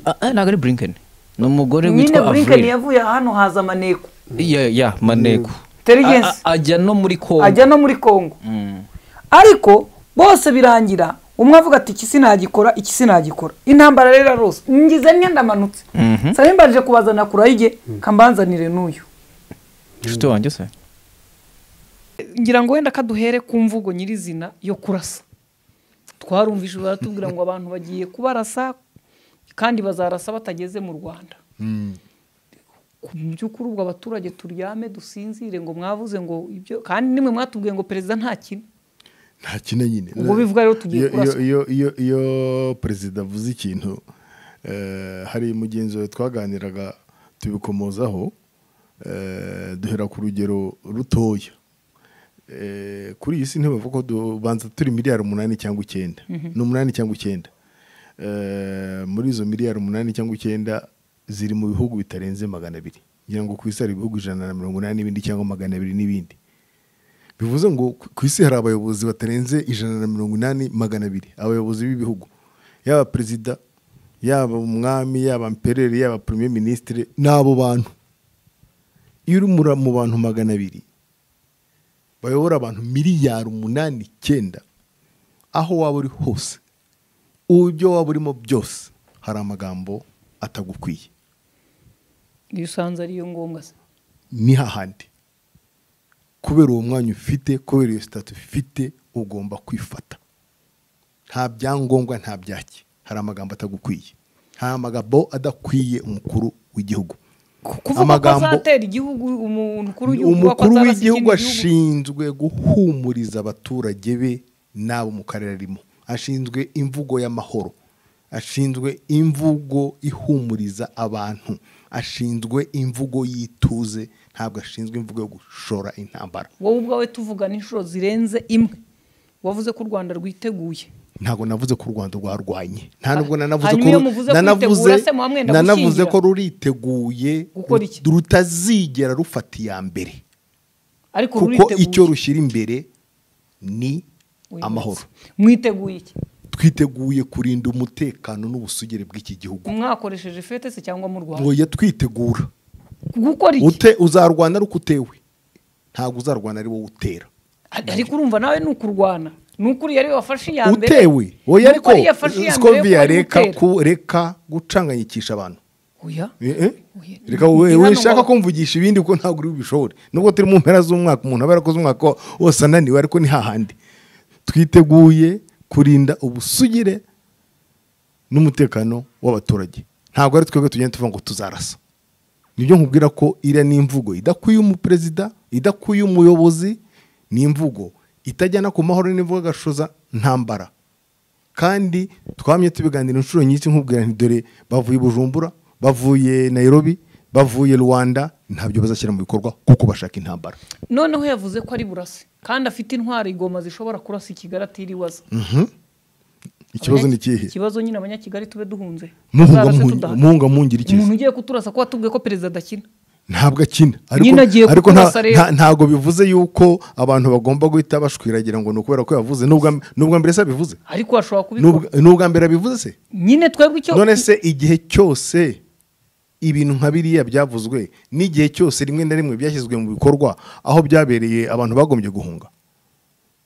Ah, ah, ntabwo ari bulinkeni ni umugore nyine witwa burinke avril yavuye hano haza amaneko ya ya maneko Intelligence. A- a- ajya no muri kongo ajya no muri kongo Mm. ariko bose birangira umwe avuga ati iki sinagikora iki sinagikora intambara rero arose ngize niyo ndamanutse Mhm. sari mbaje kubazana kurayige kambanzanire n'uyu inshuti wanjye se ngira ngo wenda kaduhere ku mvugo nyirizina yo kurasa twarumvise baratubwira ngo abantu bagiye kubarasa kandi bazarasa batageze mu rwanda ku by'ukuri ubwo abaturage turyame dusinzire ngo mwavuze ngo ibyo kandi nimwe mwatubwiye ngo perezida ntakina nta kintu nyine Ubwo bivuga rero tugiye Iyo- kuraswa. iyo iyo iyo perezida avuze ikintu eh, hari mugenzi wawe twaganiraga tubikomozaho eh, duhera ku rugero rutoya Eh, kuri iyi si ntibavuga ko dubanza turi miliyari umunani cyangwa icyenda Mhm. ni umunani cyangwa icyenda Eh, muri izo miliyari umunani cyangwa icyenda ziri mu bihugu bitarenze magana abiri ngira ngo ku isi hari ibihugu ijana na mirongo inani n'ibindi cyangwa magana abiri n'ibindi bivuze ngo ku- ku isi hari abayobozi batarenze ijana na mirongo inani magana abiri abayobozi b'ibihugu yaba perezida yaba umwami yaba mperere yaba premier ministre ni abo bantu iyo uri muri- mu bantu magana abiri bayobora abantu miliyari umunani icyenda aho waba uri hose ibyo waba urimo byose hari amagambo atagukwiye iyo usanze ariyo ngombwa se ni hahandi kubera uwo mwanya ufite kubera iyo sitati ufite ugomba kwifata nta byangombwa nta byaki hari amagambo atagukwiye nta magambo adakwiye umukuru w'igihugu kuvuga ko azatera igihugu umukuru w'igihugu ko umukuru azarasa ikindi gihugu w'igihugu ashinzwe guhumuriza abaturage be n'abo mu karere arimo ashinzwe imvugo y'amahoro ashinzwe imvugo ihumuriza abantu ashinzwe imvugo y'ituze ntabwo ashinzwe imvugo yo gushora intambara wowe ubwawe tuvugana inshuro zirenze imwe wavuze ko u rwanda rwiteguye ntabwo navuze ko u rwanda rwarwanye nta nubwo nanavuze hanyuma ko iyo ru- muvuze nanavuze kwitegura se muba mwenda nanavuze gushyingira? ko ruriteguye Gukora iki? rutazigera rufata iya mbere ariko kuko ruriteguye icyo rushyira imbere ni Uyu amahoro mwiteguye iki twiteguye kurinda umutekano n'ubusugire bw'iki gihugu mwakoresheje fete se cyangwa mu rwanda ngoya twitegura gukora iki ute uzarwana ari uko utewe ntabwo uzarwana ari wowe utera ariko urumva nawe ni ukurwana ni ukuri yari wafashe iya mbere utewe oya Ni ariko ukuri yafashe iya mbere yo scoviya kuba ari reka gutera. ku- reka gucanganyikisha abantu oya Eh, eh. reka we- we shaka kumvugisha ibindi kuko ntabwo uri bubishobore nubwo turi mu mpera z'umwaka umuntu aba yarakoze umwaka wose ananiwe ariko ni hahandi twiteguye kurinda ubusugire n'umutekano w'abaturage ntabwo ari twebwe tugenda tuvuga ngo tuzarasa nibyo nkubwira ko iriya ni imvugo idakwiye umuperezida idakwiye umuyobozi ni imvugo itajyana ku mahoro n'imvugo gashoza ntambara kandi twamye tubiganira inshuro nyinshi nkubwira nti dore bavuye i bujumbura bavuye nayirobi bavuye rwanda ntabyo bazashyira mu bikorwa kuko bashaka intambara noneho yavuze ko ari burase kandi afite intwaro igoma zishobora kurasa i kigali atiriwe aza Mhm. ikibazo ni ikihe ikibazo nyine abanyakigali tube duhunze Muhunga Tuzarase muhungi- tudahari. muhunga muhungira ikiza. umuntu ugiye kuturasa ko watubwiye ko perezida adakina ntabwo akina Nyine agiye ariko nta- kukurasa rero. nta- ntabwo bivuze yuko abantu bagomba guhita bashwiragira ngo ni ukubera ko yavuze n'ubwa n'ubwa mbere se abivuze ariko washobora kubikora N'ubwa- ni ubwa mbere abivuze se nyine twebwe icyo none se igihe cyose ibintu nka biriya byavuzwe n'igihe cyose rimwe na rimwe byashyizwe mu bikorwa aho byabereye abantu bagombye guhunga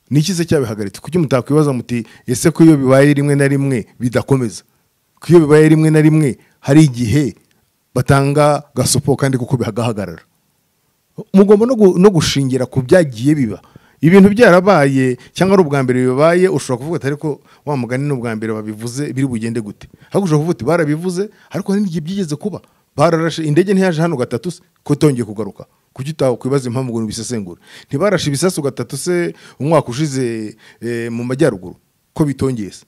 niki se cyabihagaritse kuki mutakwibaza muti ese ko iyo bibaye rimwe na rimwe bidakomeza ko iyo bibaye rimwe na rimwe hari igihe batanga gasopo kandi kuko bihagahagarara mugomba no gu- no gushingira ku byagiye biba ibintu byarabaye cyangwa ari ubwa mbere bibaye ushobora kuvuga ati ariko wa mugani ni ubwa mbere babivuze biri bugende gute ariko ushobora kuvuga uti barabivuze ariko hari n'igihe byigeze kuba bararashe indege ntiyaje hano gatatu se ko itongeye kugaruka kuki utakwibaza impamvu ngo ntibisesengure ntibarashe ibisasu gatatu se umwaka ushize eh, mu majyaruguru ko bitongeye se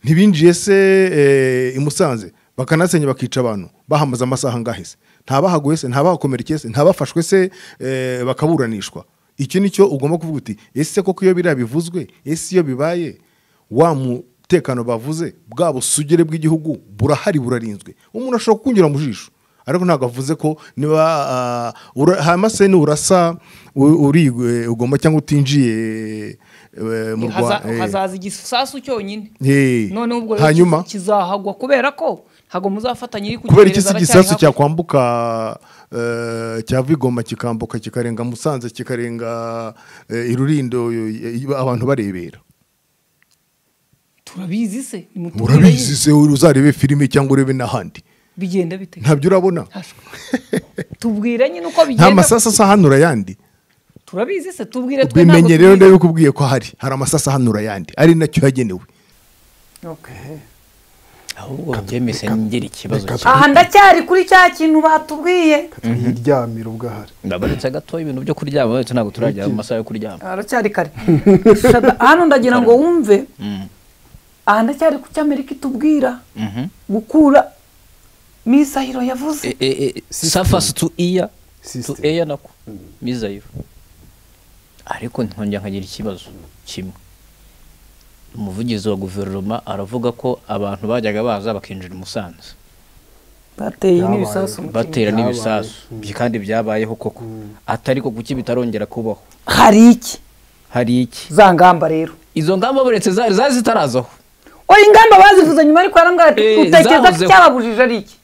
ntibinjiye se eh, i musanze bakanasenya bakica abantu bahamaze amasaha angahe se ntabahaguye se ntabahakomerekeye se ntabafashwe se eh, bakaburanishwa iki ni cyo ugomba kuvuga uti ese koko iyo biriya bivuzwe ese iyo bibaye wa mutekano bavuze bwa busugire bw'igihugu burahari burarinzwe umuntu ashobora kukunyura mu jisho ariko ntabwo avuze ko niba ah, ura- hama se nurasa u- uri eh, ugomba cyangwa utinjiye eh, mu Haza- Rwa- eh. hazaza igisasu cyonyine Eh. noneho ubwo Hanyuma? rero kiz- kizahagwa kubera ko ntabwo muzafatanya iri kubera iki si kugereza igisasu aracyari hafi. cyakwambuka eh, cyava i Goma kikambuka kikarenga musanze kikarenga eh, i rurindo eh, abantu barebera turabizi se nimutubwire urabizi nyine. se uzarebe filime cyangwa urebe n'ahandi bigenda bite ntabyo urabona tubwire nyine uko nta bigenda masasu ahanura ayandi turabizi se tubwire twe bimenye rero tubizi. ndabikubwiye ko hari hari amasasu ahanura ayandi ari nacyo yagenewe ahubwo byemeze ngera ikibazo aha ndacyari kuri cya kintu batubwiye yiryamira ubwo ahari ndabaretse gatoya ibintu byo kuryama uretse ntabwo turajya mu masaha yo kuryama aracyari kare Shada, hano ndagira ngo wumve aha ndacyari ku cyo amerika itubwira gukura misahiro yavuze safasi tu iya tu eya nako mizayiro ariko nkongera nkagira ikibazo kimwe umuvugizi wa guverinoma aravuga ko abantu bajyaga baza bakinjira i musanze bateye n'ibisasu mu batera kintu. n'ibisasu Byi- kandi byabayeho koko atari ko kuki bitarongera kubaho hari iki hari iki za ngamba rero izo ngamba buretse zari zari zitarazaho oya ingamba bazivuze nyuma ariko yarambwira ati Eh, utekereza ko zavuzeho. icyababujije ari iki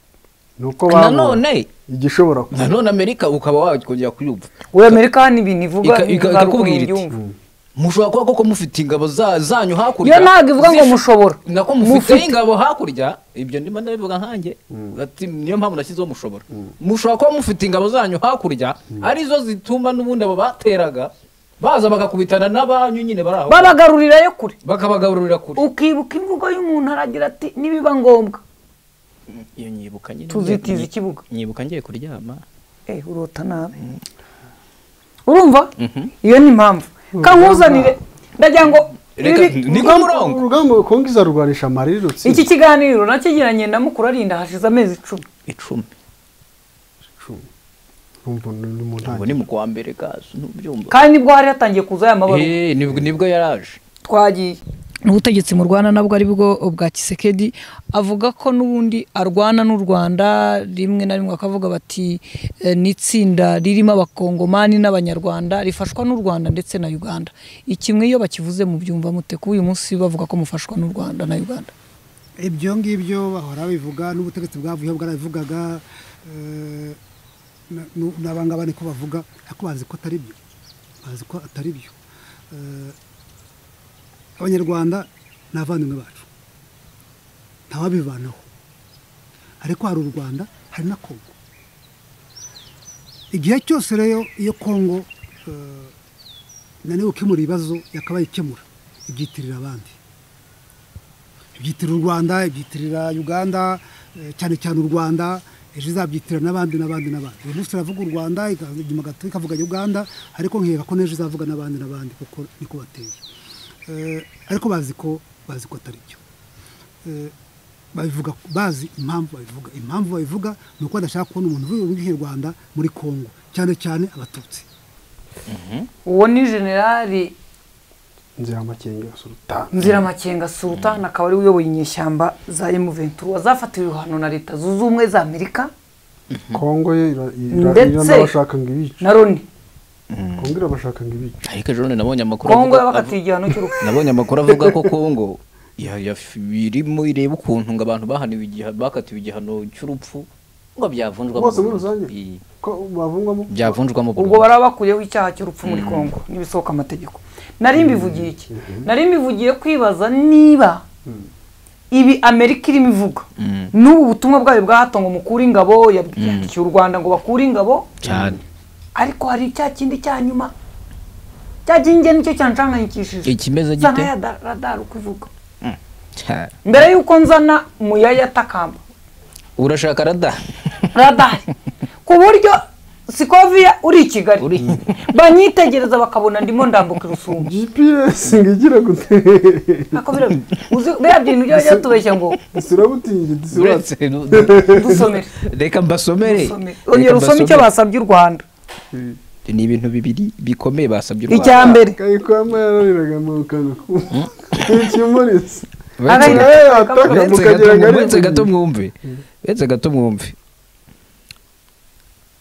nuko babonye nanone igishobora kuba nanone amerika ukaba wakongera kuyumva we amerika hano ibintu ivuga Ika- ika- ntabwo ikakubwira iti, mubyumva. mushobora kuba koko mufite ingabo za- zanyu hakurya yo ntabwo ivuga ngo mushobora nako mufite ingabo hakurya ibyo ndimo ndabivuga nkanjye Ati, niyo mpamvu nashyizeho mushobora mushobora kuba mufite ingabo zanyu hakurya arizo zituma n'ubundi abo bateraga baza bagakubitana n'abanyu nyine bari aho babagarurira yo kure bakabagaburira kure ukibuka imvugo y'umuntu aragira ati nibiba ngombwa iyo nyibuka nyine tuzitiza ngiye- ikibuga nyibuka ngiye kuryama eh urota nabi urumva iyo ni impamvu kankuzanire ndagira ngo Reka, ibi- ni ko murongo urugamba kongo izarurwanisha amarirutsi iki kiganiro nakigiranye na mukuru arinda hashize amezi icumi icumi urumva ni ni mu ubu ntangiriro ni mu kwa mbere gazo ntubyumva kandi nibwo hari hatangiye kuza aya mabaruwa Eh, nibwo nibwo yaraje twagiye n'ubutegetsi mu rwanda nabwo ari bwo bwa kisekedi avuga ko n'ubundi arwana n'u rwanda rimwe na rimwe bakavuga bati "Eh, ni itsinda ririmo abakongomani n'abanyarwanda rifashwa n'u rwanda ndetse na uganda ikimwe iyo bakivuze mu byumva mute kuba uyu munsi bavuga ko mufashwa n'u rwanda na uganda ibyo ngibyo bahora babivuga n'ubutegetsi bwavuyeho bwarabivugaga eh, na- nu- n'abangaba niko bavuga ariko bazi ko atari byo bazi ko atari byo Eh, abanyarwanda ni abavandimwe bacu ntawabivanaho ariko hari u rwanda hari na kongo igihe cyose rero iyo kongo eh, inaniwe gukemura ibibazo yakabaye ikemura ibyitirira abandi ibyitirira u rwanda ibyitirira uganda eh, cyane cyane u rwanda ejo izabyitirira n'abandi n'abandi n'abandi uyu munsi iravuga u rwanda ika- inyuma gato ikavuga uganda ariko nkeka ko n'ejo izavuga n'abandi n'abandi kuko niko bateye Eh, ariko bazi ko bazi ko atari byo Eh, babivuga bazi impamvu babivuga impamvu babivuga ni uko badashaka kubona umuntu uvuga nk'ikinyarwanda muri kongo cyane cyane abatutsi uwo ni generali nziramakenga sultani nziramakenga sultan akaba ari we uyoboye inyeshyamba za emuventura wazafatiwe ibihano na leta zunze ubumwe za amerika kongo ye ira- ira- iyo ndetse n'abashaka ngo ibice na loni kongo irabashaka ngo ibice ariko ejo bundi nabonye amakuru kongo avuga- yabakatiye igihano cy'urupfu nabonye amakuru avuga ko kongo ya- ya- irimo ireba ukuntu ngo abantu bahaniwe igihano bakatiwe igihano cy'urupfu ngo byavunjwamo bose muri burundu. rusange Iyi- ko bavungwamo byavunjwamo ubwo burundu. bari bakuyeho icyaha cy'urupfu muri kongo n'ibisohoka amategeko nari mbivugiye iki nari mbivugiye kwibaza niba ibi amerika irimo ivuga Mm. n'ubu butumwa bwayo bwa hato ngo mukure ingabo yabyandikiye u rwanda ngo bakure ingabo cyane ariko hari cya kindi cya nyuma cya kindi njye nicyo cyanshangayikishije ikimeze nsa gite nk'ayadaradara uko ivuga Cyane. mbere y'uko nzana muyaya atakamba urashaka rada radari ku buryo sikoviya uri i kigali uri banyitegereza bakabona ndimo ndambuka irusumba gps ngo igira gute Ako bira- uzi- biriya bintu byo byatubeshya ngo sirabutingi disibase uretse nu- nu- dusomere reka mbasomere dusomere Reka ongera usome icyo mbasomere. basabye u rwanda ni ibintu bibiri bikomeye basabye u icya Rwanda. mbere kayikwama yarariraga mu kanwa k'ikimuritse Uretse- Agahinda nawe yataka uretse gato- mukagira ngo ari uretse gato mu- mwumve uretse gato mwumve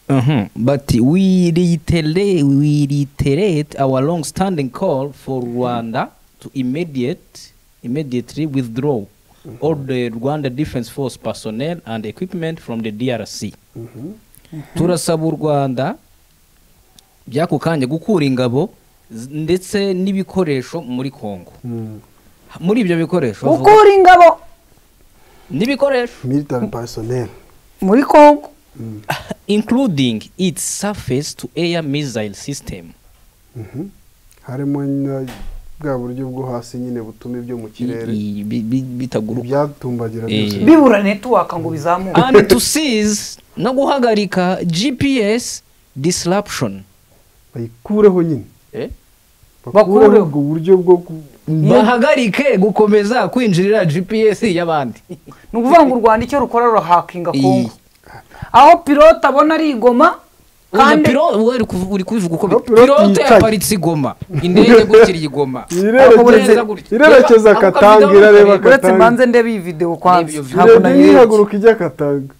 Mhm. bati we reiterate we reiterate our long standing call for Rwanda to immediate immediately withdraw all the Rwanda Defense Force personnel and equipment from the DRC turasaba u Rwanda by'ako kanya gukura ingabo z- ndetse n'ibikoresho muri Kongo muri ibyo bikoresho bavuga- ukura ingabo n'ibikoresho military personnel muri kongo including its surface to air missile system harimo na bwa buryo bwo hasi nyine butuma ibyo mu kirere I- i- bi- bi- bitaguruka ibyatumbagira byose Eh. bibura netiwaka ngo bizamuke and to seize no guhagarika gps disruption bayikureho nyine Eh? bakureho Bakureho. ubwo buryo bwo ku- bahagarike gukomeza kwinjirira gps y'abandi ni ukuvuga ngo u rwanda icyo rukora ruhakinga kongo Iyi. aho pilote abona ari igoma Oya, kandi pilo- uwe uri kuv- uri kubivuga uko Aho bi- pilote pilote yicaye. yaparitse i goma indege gukiriye i goma irerekeza irerekeza katanga irareba uretse katanga mbanze ndebe iyi videwo Ndebe kwanza iyo video. ntabwo irebye nayirebye ntihaguruka ijya katanga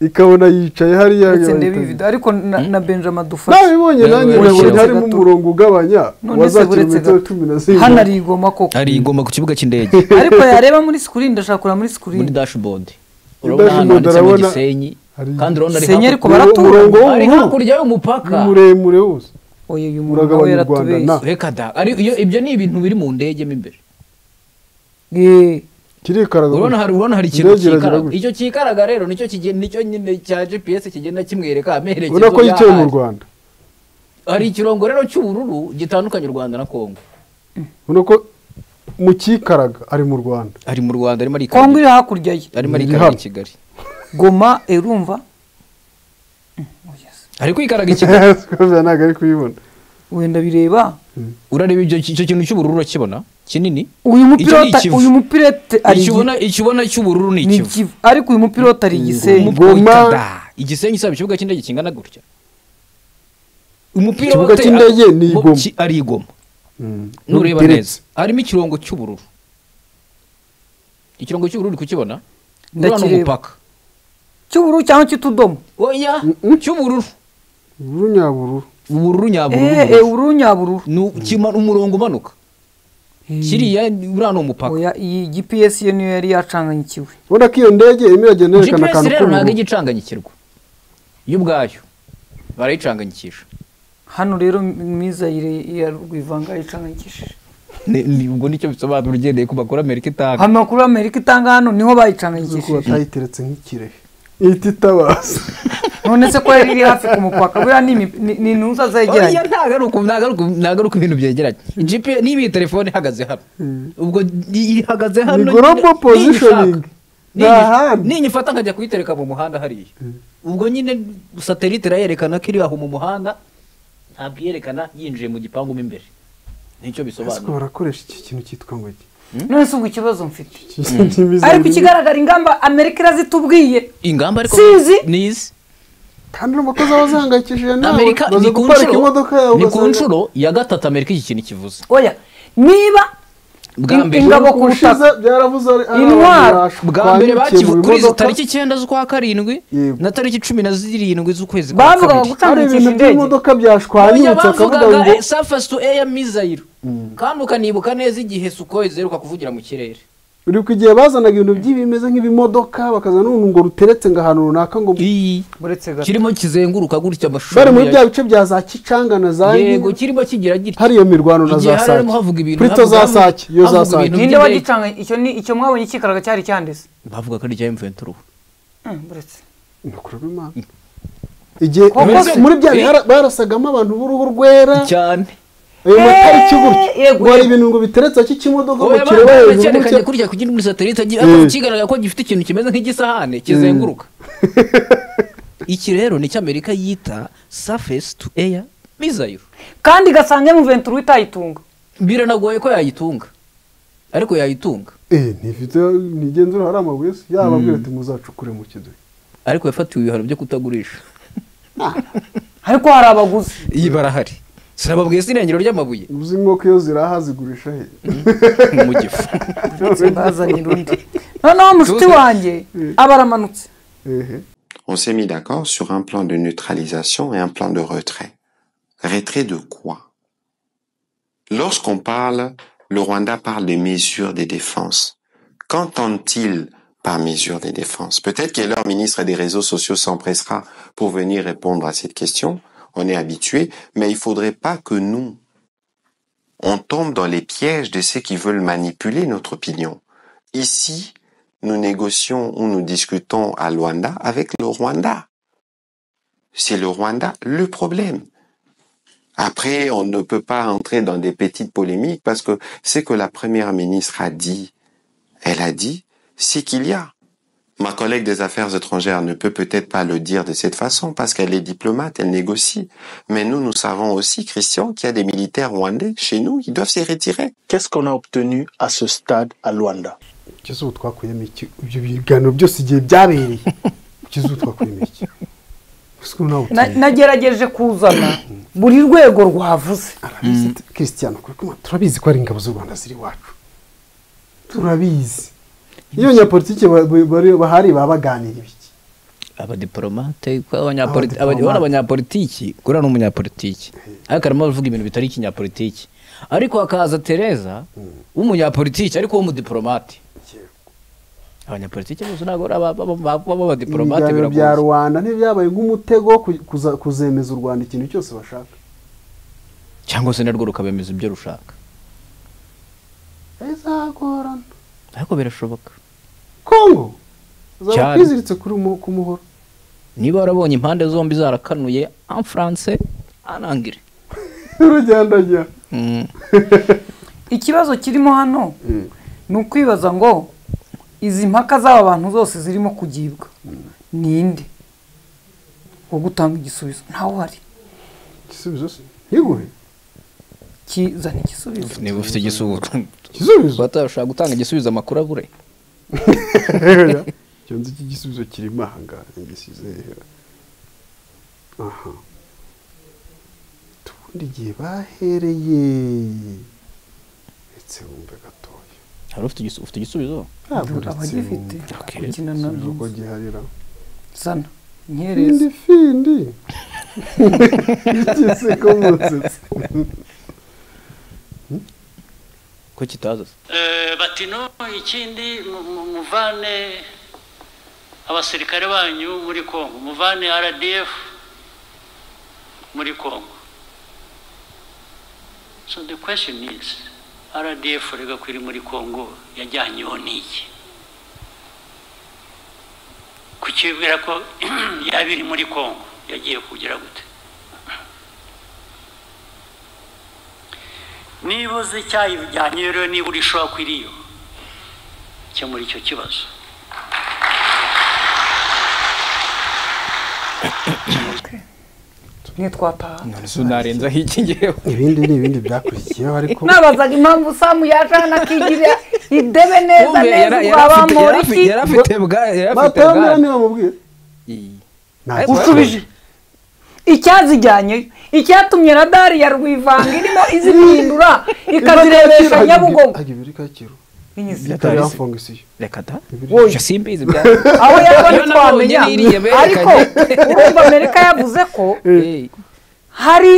ikabona yicaye hariya uretse ndebe iyi bayita- videwo ariko na na benjamin dufashe nabibonye nanjye Uretse nabonye gato. harimo umurongo ugabanya None se wazakira uretse metero gato. cumi na zirindwi hano ari igoma koko ari i goma ku kibuga cy'indege ariko yareba muri sikirini ndashaka kureba muri muri sikirini dashboard urabona ahantu dashboard handitse ngo urabona- gisenyi hari- kandi urabona ari Gisenyi hakurya- ariko baratura. umurongo ari w'ubururu hakurya y'umupaka ni muremure wose oye uyu muntu nawe uragabanya u Rwanda yaratubeshye na reka da ari iyo ibyo ni ibintu biri mu ndege mo imbere Ye. kirikaraga urabona gutya. hari urabona hari ikintu Indege iragira cyikaraga gutya. icyo cyikaraga rero nicyo kigen- nicyo nyine cya gps kigenda kimwereka amerekezo ubona ko yicaye mu y'ahantu. rwanda hari ikirongo rero cy'ubururu gitandukanya u rwanda na kongo ubona ko mu cyikaraga ari mu rwanda ari mu rwanda arimo arikarira- kongo iri hakurya ye arimo ari iri i hano. kigali goma erumva ari kwikaraga i kigali sikabya ntabwo ari kuyibona wenda bireba urareba ibyo icyo kintu cy'ubururu urakibona kinini uyu Icyo ni mupilote ikivu. uyu mupilote ari icyo ubona- icyo ubona cy'ubururu ni ni ikivu ikivu ariko uyu mupilote ari igisenyi Umupira Goma. witwa da. igisenyi isaba ikibuga cy'indege kingana gutya umupira Ikibuga wote- cy'indege ni mu- igoma. ki- ari igoma Mm. nureba Giteretse. neza harimo ikirongo cy'ubururu ikirongo cy'ubururu uri kukibona Ndakireba. urabona umupaka cy'ubururu cyangwa cy'utudomo oya cy'ubururu ubururu nyabururu ubururu nyabururu eee ubururu nyabururu ni u- kima- umurongo umanuka kiriya uriya ni umupaka oya iyi gps ye niyo yari yacanganyikiwe ubona ko iyo ndege irimo iragenda yerekana gps akantu rero ntabwo k'ubururu igicanganyikirwa yo ubwayo barayicanganyikisha hano rero mwiza yire- ya rwivanga yicanganyikishije Ni- ni- ubwo nicyo bisobanura ugendeye ku makuru amerika itanga amakuru amerika itanga hano niho kuko bayicanganyikishije batayiteretse nk'ikirehe ihita itabaza none se ko riri hafi ku mupaka buriya ni imi- ni- ni intuza buriya zegeranye ntabwo ari uku ntabwo ari uku ntabwo ari uku ibintu byegeranye ijipi niba iyi telefone ihagaze hano ubwo i- ihagaze hano Ni global nyine, positioning. niyishaka. Ni Niyi- ahandi. niyifata nkajya kuyitereka mu muhanda hariya ubwo nyine satelite irayerekana ko iri aho mu muhanda ntabwo iyerekana yinjiye mu gipangu mo imbere nicyo ese bisobanura barakoresha iki kintu cyitwa ngo iki none se ubwo ikibazo mfite Imizi- ariko ikigaragara ingamba amerika irazitubwiye ingamba ariko Sizi. nizi kandi n'umukozi aba azihangayikishije nawe amerika baza ni ku guparika nshuro- imodoka yawe ni ku ugasanga- nshuro ya gatatu amerika iki kintu kivuze oya niba bwa In- mbere ingabo ku ubushize butaka byaravuze ari ari Intwaro. abantu bwa mbere bakivuye bakivu mu kuri izo modoka. tariki icyenda z'ukwa karindwi Yego. na tariki cumi na zirindwi z'ukwezi kwa bavugaga kabiri hari gutambukisha ibintu indege by'imodoka byashwanyutse akavuga bavugaga ngo eh, surface to air missile kandi ukanibuka neza igihe sukoyi ziheruka kuvugira mu kirere uri ku gihe bazanaga ibintu by'ibi bimeze nk'ibimodoka bakaza n'uruntu ngo ruteretse ngo ahantu runaka ngo iyi buretse gato kirimo kizenguruka gutya amashusho bari muri ya- bya bice bya za kicanga na za yego ngiri kirimo kigira gitya hari iyo mirwano na Igihe za hari harimo havuga sake ibintu prito za havuga- sake iyo za havuga sake ibintu ninde by'indege. wagicanga icyo ni icyo mwabonye cyikaraga cyari cyanditse bavuga ko ari icya M23 Mm, buretse Ni ukuri w'Imana. igihe Koko muri bya se- bihara- barasagamo abantu b'uruhu rwera cyane ayo Eh, matariki gutya yego, ngo hari yego. ibintu ngo biteretse k'ikimodoka ngo Oya, kireba bana hejuru barakerekanye gutya. kurya kugira muri satelite agira Mm. kigaragara ko gifite ikintu kimeze nk'igisahane kizenguruka iki rero ni cyo amerika yita surface to air missile kandi igasanga mu ventura itayitunga biranagoye ko yayitunga ariko yayitunga Eh, ntifite ntigenzura hari amabuye se yaba abwira ati muzacukure mu kiduhe ariko yafatiwe ibihano byo kutagurisha ariko hari abaguzi iyi barahari sinababwiye sinengero ry'amabuye uzi inkoko iyo ziraha zigurisha he mu gifu bazanye urundi noneho mushuti wanjye aba aramanutse Ehe. On s'est mis d'accord sur un plan de neutralisation et un plan de retrait. Retrait de quoi Lorsqu'on parle, le Rwanda parle des mesures des défenses. Qu'entend-il par mesures des défenses Peut-être que leur ministre des réseaux sociaux s'empressera pour venir répondre à cette question. On est habitué, mais il faudrait pas que nous, on tombe dans les pièges de ceux qui veulent manipuler notre opinion. Ici, nous négocions ou nous discutons à Luanda avec le Rwanda. C'est le Rwanda le problème. Après, on ne peut pas entrer dans des petites polémiques parce que ce que la première ministre a dit, elle a dit, c'est qu'il y a. Ma collègue des affaires étrangères ne peut peut-être pas le dire de cette façon parce qu'elle est diplomate, elle négocie. Mais nous, nous savons aussi, Christian, qu'il y a des militaires rwandais chez nous qui doivent se retirer. Qu'est-ce qu'on a obtenu à ce stade à Luanda kizuru twakuyemo iki ibyo biganiro byose igihe byabereye kizuru twakuyemo iki Ese ubu nawe Na- nagerageje kuzana buri rwego rwavuze turabizi tu- christian ukuri kumwe, turabizi ko ari ingabo z'u rwanda ziri iwacu turabizi iyo nyapolitiki ba- ba- bari- bahari baba baganira ibiki abadiporomate abona abanyapolitiki kuriya ni umunyapolitiki ariko arimo aravuga ibintu bitari ikinyapolitiki ariko hakaza tereza w'umunyapolitiki ariko w'umudipolomate abanyapolitiki bose ntabwo ari aba- aba- aba- baba abadiporomate ibiganiro bya biragoye rubanda ntibyabaye nk'umutego wo ku- kuza- kuzemeza u rwanda ikintu cyose bashaka cyangwa se narwo rukabemeza ibyo rushaka bizagorana ariko birashoboka kongo zaba Cyane. twiziritse kuri mu- ku muhoro niba warabonye impande zombi zarakanuye en france anangire rugendajya Mm. ikibazo kirimo hano ni ukwibaza ngo izi mpaka z'aba bantu zose zirimo kugibwa ninde wo gutanga igisubizo ntawe uhari igisubizo se ntigure kizana igisubizo niba ufite igisubizo igisubizo batashobora gutanga igisubizo amakuru abure Oya, icyo nzi iki gisubizo kirimo ahangaha ngisize hera aha tubundi igihe bahereye ndetse wumve gatoya hari ufite igisubizo ufite igisubizo abagifite gukina na igisubizo ko giharira zana findi nkereza findi igise ko musetse ko kitaza se bati no ikindi mu- mu- muvane abasirikare banyu muri kongo muvane rdf muri kongo so the question is rdf rega ko iri muri kongo yajyanyeho n'iki ku kukibwira ko yaba iri muri kongo yagiye kugira gute niba uzi icyayi bijyanye rero niba uri shopu iriyo kemura icyo kibazo ntitwataha narenzaho iki ngewe ibindi ni ibindi byakurikiyeho ariko nabazaga impamvu samu yaje hano akigira idebe neza Yumve, neza yara- ubwa yari afite- bamporiki yari afite bwa yari afite batambira bwa niba mubwira usubije icyazijyanyeyo icyatumye radari ya rwivanga irimo izihindura ikazirebesha nyabugogo itari hafungisiyo reka da Wowe. simbizi bya aho yabona Yo nabonye twamenya n'iriya ariko berekanye. urumva amerika yavuze ko hari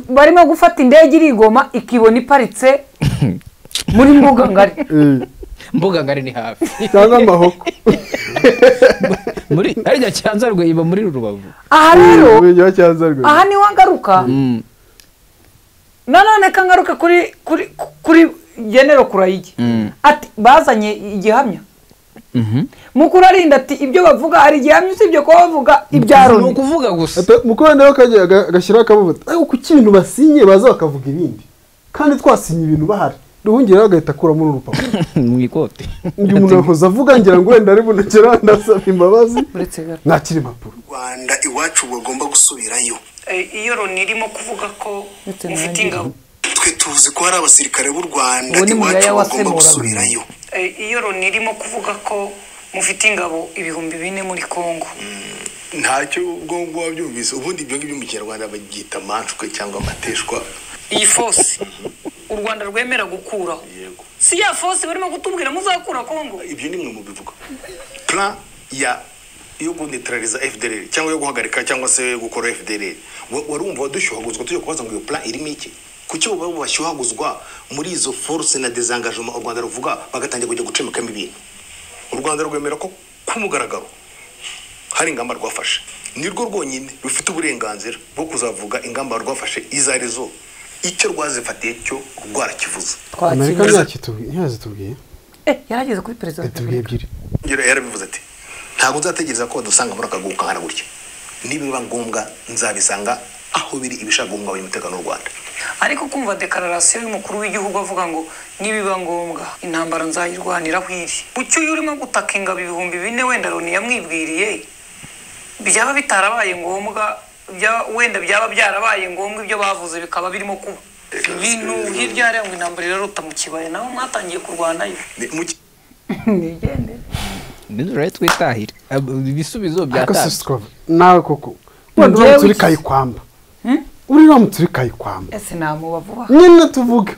barimo gufata indege irigoma ikibona iparitse muri mbuga ngari mbuga ngari ni hafi cyangwa amahoko muri harya cyanza rwe iba muri rubavu aha rero umurenge wa cyanza rwose aha niho ngaruka nanone ko ngaruka kuri kuri kuri genero kurayigi ati bazanye igihamya mukuru arinda ati ibyo bavuga hari igihamya usibye kuba bavuga ibya ni loni ukuvuga gusa mukuru nawe kajya agashyiraho akabubuta ariko ku kintu basinye baza bakavuga ibindi kandi twasinye ibintu bahari ruhungiraho agahita akuramo n'urupapuro mu ikote uyu muntu yahoze avuga ngira ngo wenda ari bunagera ndasaba imbabazi uretse gato nakira impapuro rwanda iwacu bagomba gusubirayo iyo loni irimo kuvuga ko mufite ingabo twe tuzi ko hari abasirikare b'u rwanda Uwo ni iwacu Muyaya bagomba wasemuraga. gusubirayo Eh, iyo loni irimo kuvuga ko mufite ingabo ibihumbi bine muri congo ntacyo ubwo ngubwo wabyumvise ubundi ibyo ngibyo mu kinyarwanda babyita amanshwe cyangwa amateshwa iyi fosi u rwanda rwemera gukuraho si ya fosi barimo kutubwira muzakura congo ibyo ni mwe mu bivuga plan ya yo gunetraliza fdr cyangwa yo guhagarika cyangwa se gukora fdr Wa- warumva wadushyuhaguzwa tujya kubaza ngo iyo plan irimo iki kuki ubu baba bashyuhaguzwa muri izo force na desengagement u rwanda ruvuga bagatangira kujya gucemekamo ibintu u rwanda rwemera ko ku mugaragaro hari ingamba rwafashe ni rwo rwonyine rufite uburenganzira bwo kuzavuga ingamba rwafashe izo ari zo icyo rwazifatiye cyo rwarakivuze amerika ntiyakitubwiye ntiyazitubwiye Eh, yarageze kuri perezida wa yatubwiye ebyiri Yara- yarabivuze ati ntabwo nzategereza ko badusanga muri akagugu kangana gutya nibiba ngombwa nzabisanga aho biri ibishaka guhungabanya umutekano w'u rwanda ariko kumva dekararasiyo y'umukuru w'igihugu avuga ngo nibiba ngombwa intambara nzayirwanira aho iri ucyo iyo urimo gutaka ingabo ibihumbi bine wenda loni yamwibwiriye byaba bitarabaye ngombwa byaba- wenda byaba byarabaye ngombwa ibyo bavuze bikaba birimo kuba ibintu hirya hariya ngo intambara iraruta mu kibaya naho mwatangiye kurwanayo nizere twitahire Ab- ibisubizo ariko si byatanzwe sikova nawe koko wenda Njyewe uramutse uri iki- kayikwamba uri uramutse uri kayikwamba ese namuba vuba nyine tuvuge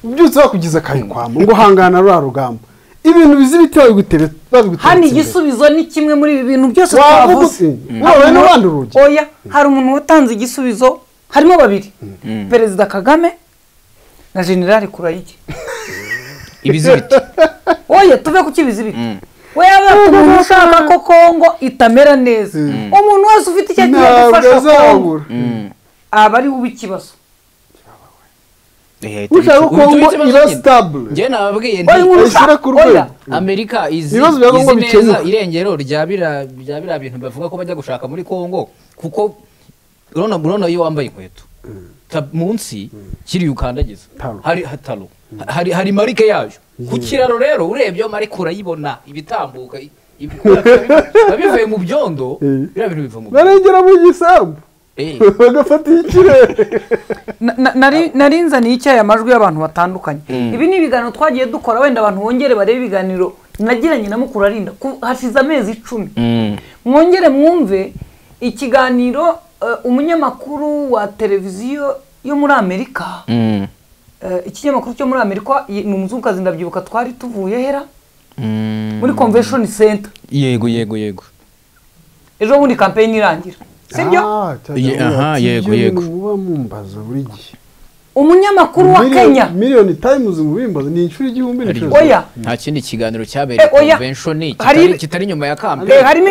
byose bakugeza kayikwamba ngo hangana ruriya rugamba ibintu bizi ibiti babigutebe babigutebe hano igisubizo ni kimwe muri ibi bintu byose twavuze wabaye Hari n'abandi umuntu- urugi oya hari umuntu watanze igisubizo harimo babiri perezida kagame na generali kurayigi ibizibiti oya tuve ku kibizibiti we yaba umuntu ushaka ko kongo itamera neza umuntu wese ufite icyo agiye ntabwo gufasha kongo azabura aba ari we ikibazo ushaka ko ngo iba sitabule njye nababwiye Oya, inkuru Oya, ushyire ku rwego. oya amerika izi Ibibazo bya Congo izi neza bikemuka. irengero rya bira rya bira bintu bavuga ko bajya gushaka muri kongo kuko urabona urabona iyo wambaye inkweto ta- munsi kiri ukandagiza hari hataro hari hari marike yayo ku kiraro rero urebyeho marike urayibona ibitambuka i- ibikura biba- biba bivuye mu byondo biriya bintu biva mu byondo barengera mu gisambu Eh. bagafata ikirere Na- na- nari nari nzaniye icyayi amajwi y'abantu batandukanye ibi ni ibiganiro twagiye dukora wenda abantu bongere barebe ibiganiro nagiranye na mukuru arinda ku- hashize amezi icumi mwongere mwumve ikiganiro eh, umunyamakuru wa televiziyo yo muri amerika eh, ikinyamakuru cyo muri amerika ye- ni umuzungukazi ndabyibuka twari tuvuye hera muri convention center yego yego yego ejo bundi kampeyini irangira sibyo Ah, cyangwa Ye- aha, ati, yego, ibyo yego. bintu muba mumbaza buri gihe umunyamakuru wa Miliyoni- kenya miliyoni tayimuzi mubimbaza ni inshuro igihumbi n'inshuro zirindwi. Oya. nta kindi kiganiro cyabereye Eh, oya. conventioni Hari- kitari kitari inyuma ya kampani Eh, harimo-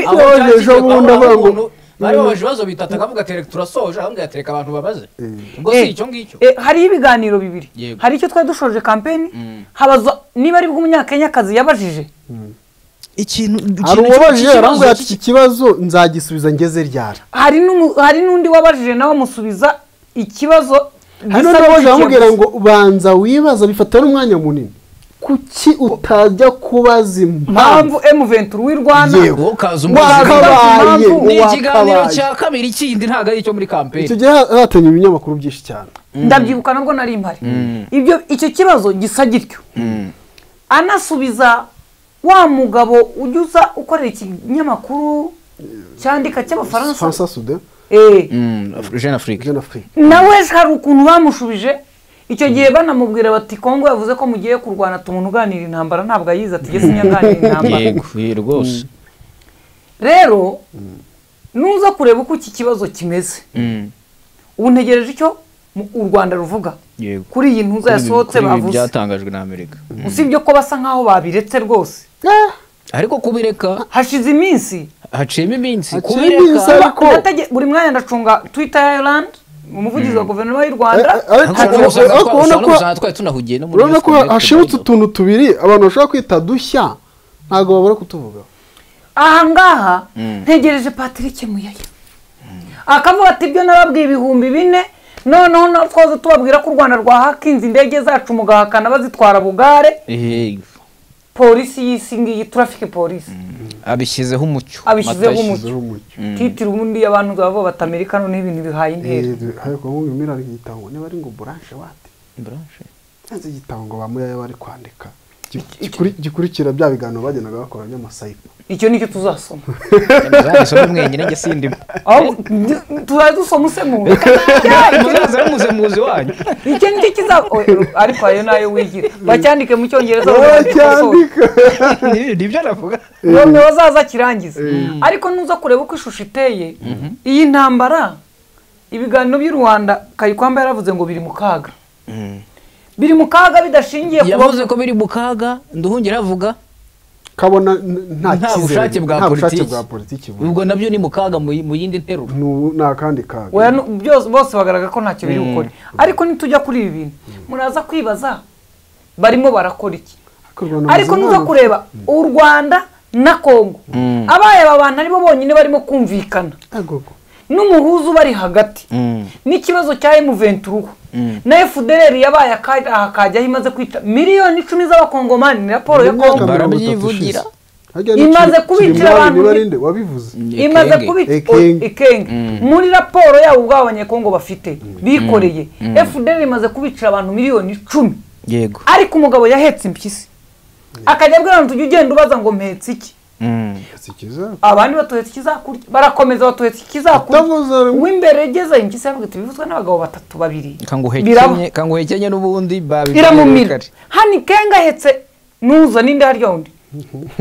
Ejo bundi avuga ngo- bari babaje ibibazo bitatu akavuga ati "Reka turasoje ahubwo yatereka abantu babaze ubwo si Eh, icyo ngicyo eh, hari ibiganiro bibiri Yego. hari icyo twari dushoje kampeni habaza niba ari bw'umunyakenyakazi yabajije ikintu hari ikintu uwabajije cy'ikibazo arambwira ati cy'i- iki kibazo nzagisubiza ngeze ryari hari n'umu- hari n'undi wabajije nawe amusubiza ikibazo hari gisa n'undi waje n'ikijya amubwira gusa. ngo banza wibaza bifata n'umwanya munini kuki utajya kubaza mpamvu impamvu M23 w'i Rwanda Yego, ukaza umuzi. Wakabaye, ni ikiganiro wakabaye. cya kabiri kindi ntabwo ari icyo muri icyo kampeni gihe hatanye ibinyamakuru byinshi cyane ndabyibuka nabwo nari mpari Mm. ibyo icyo kibazo gisa gityo anasubiza wa mugabo ujya uza ukorera ikinyamakuru cyandika cy'abafaransa fransa sude jeune afrique nawe ejo hari ukuntu bamushubije icyo gihe banamubwira bati kongo yavuze ko mugiye kurwana tumuntu uganira intambara ntabwo ayizi ati gese nyaganira intambara yego yego, rwose rero nuza kureba uko iki kibazo kimeze Mm, ubu ntegereje icyo mu- u rwanda ruvuga yego kuri iyi ntuza Kuri ibi- yasohotse kuri ibi bavuze byatangajwe na amerika Mm. usibye ko basa nkaho babiretse rwose ariko kubireka hashize iminsi haciyemo iminsi Natege- buri mwanya ndacunga twitter ya Ireland umuvugizi wa guverinoma y'u rwanda ariko- ariko ubona ko- twari tunahugiye no muri urabona ko Yosconnect. hashibutse utuntu tubiri abantu bashobora kwita dushya ntabwo babura kutuvugaho aha ngaha Mm. ntegereje patrick muyaya akavuga ati ibyo nababwiye ibihumbi bine noneho na twaza tubabwira ko u rwanda rwahakinze indege zacu mugahakana bazitwara bugare Yego. polisi y'isi ngiyi turafike polisi abishyizeho umucyo Abishyizeho Matayo. umucyo. Mm. titira ubundi abantu bavuga bati amerika noneho ibintu bihaye intera ariko nk'uyu mwira ari igitabo ngo niba ari ngo buranshe wate yanze igitabo ngo bamuyaya bari kwandika Gikuri- gikuri- gikurikira bya biganiro bagendaga bakora by'amasayipo icyo nicyo tuzasoma Muzabisome mwenyine njye sindimo aho tuzajya dusoma usemura muzaza n'umusemuzi wanyu icyo nicyo kizaba oya, ariko ayo nayo wigira bacyandike mu cyongereza Ni- nibyo navuga none bazaza akirangiza ariko nuza kureba uko ishusho iteye iyi ntambara ibiganiro by'i rwanda kayikwamba yaravuze ngo biri mu kaga biri mu kaga bidashingiye ku yavuze ko biri mu kaga nduhungira avuga kabona n- nta nta cyizere, bushake bwa nta bushake politiki bwa politiki buri- ubwo nabyo ni mu kaga mu mu yindi nteruro N'ubu ni akandi kaga Oya, nu- byose bose bagaragara ko ntacyo biri Mm. bukore ariko nitujya kuri ibi bintu muraza kwibaza barimo barakora iki ariko nuza kureba u rwanda na kongo abaye aba bantu aribo bonyine barimo kumvikana n'umuhuza ubari hagati n'ikibazo cya M23 na FDLR yabaye aka- aha kajyaho imaze kwita miliyoni icumi z'abakongomani ni raporo ya kongo barabyivugira imaze kubicira abantu wabivuze imaze kubicira Ekenge. ikenge muri raporo yabo ubwabo abanyekongo bafite bikoreye Mm. FDLR imaze kubicira abantu miliyoni icumi yego ariko umugabo yahetse impyisi akajya abwira abantu tujya ugenda ubaza ngo mpetse iki abandi batuhetse ikizakurya barakomeza batuhetse ikizakurya w'imbere yageze impyisi yaravuga iti bivuzwe n'abagabo batatu babiri Biraba. kanguhekenye kanguhekenye n'ubundi babibwiye iramumira kare. hano ikenga ahetse nuza n'indi harya wundi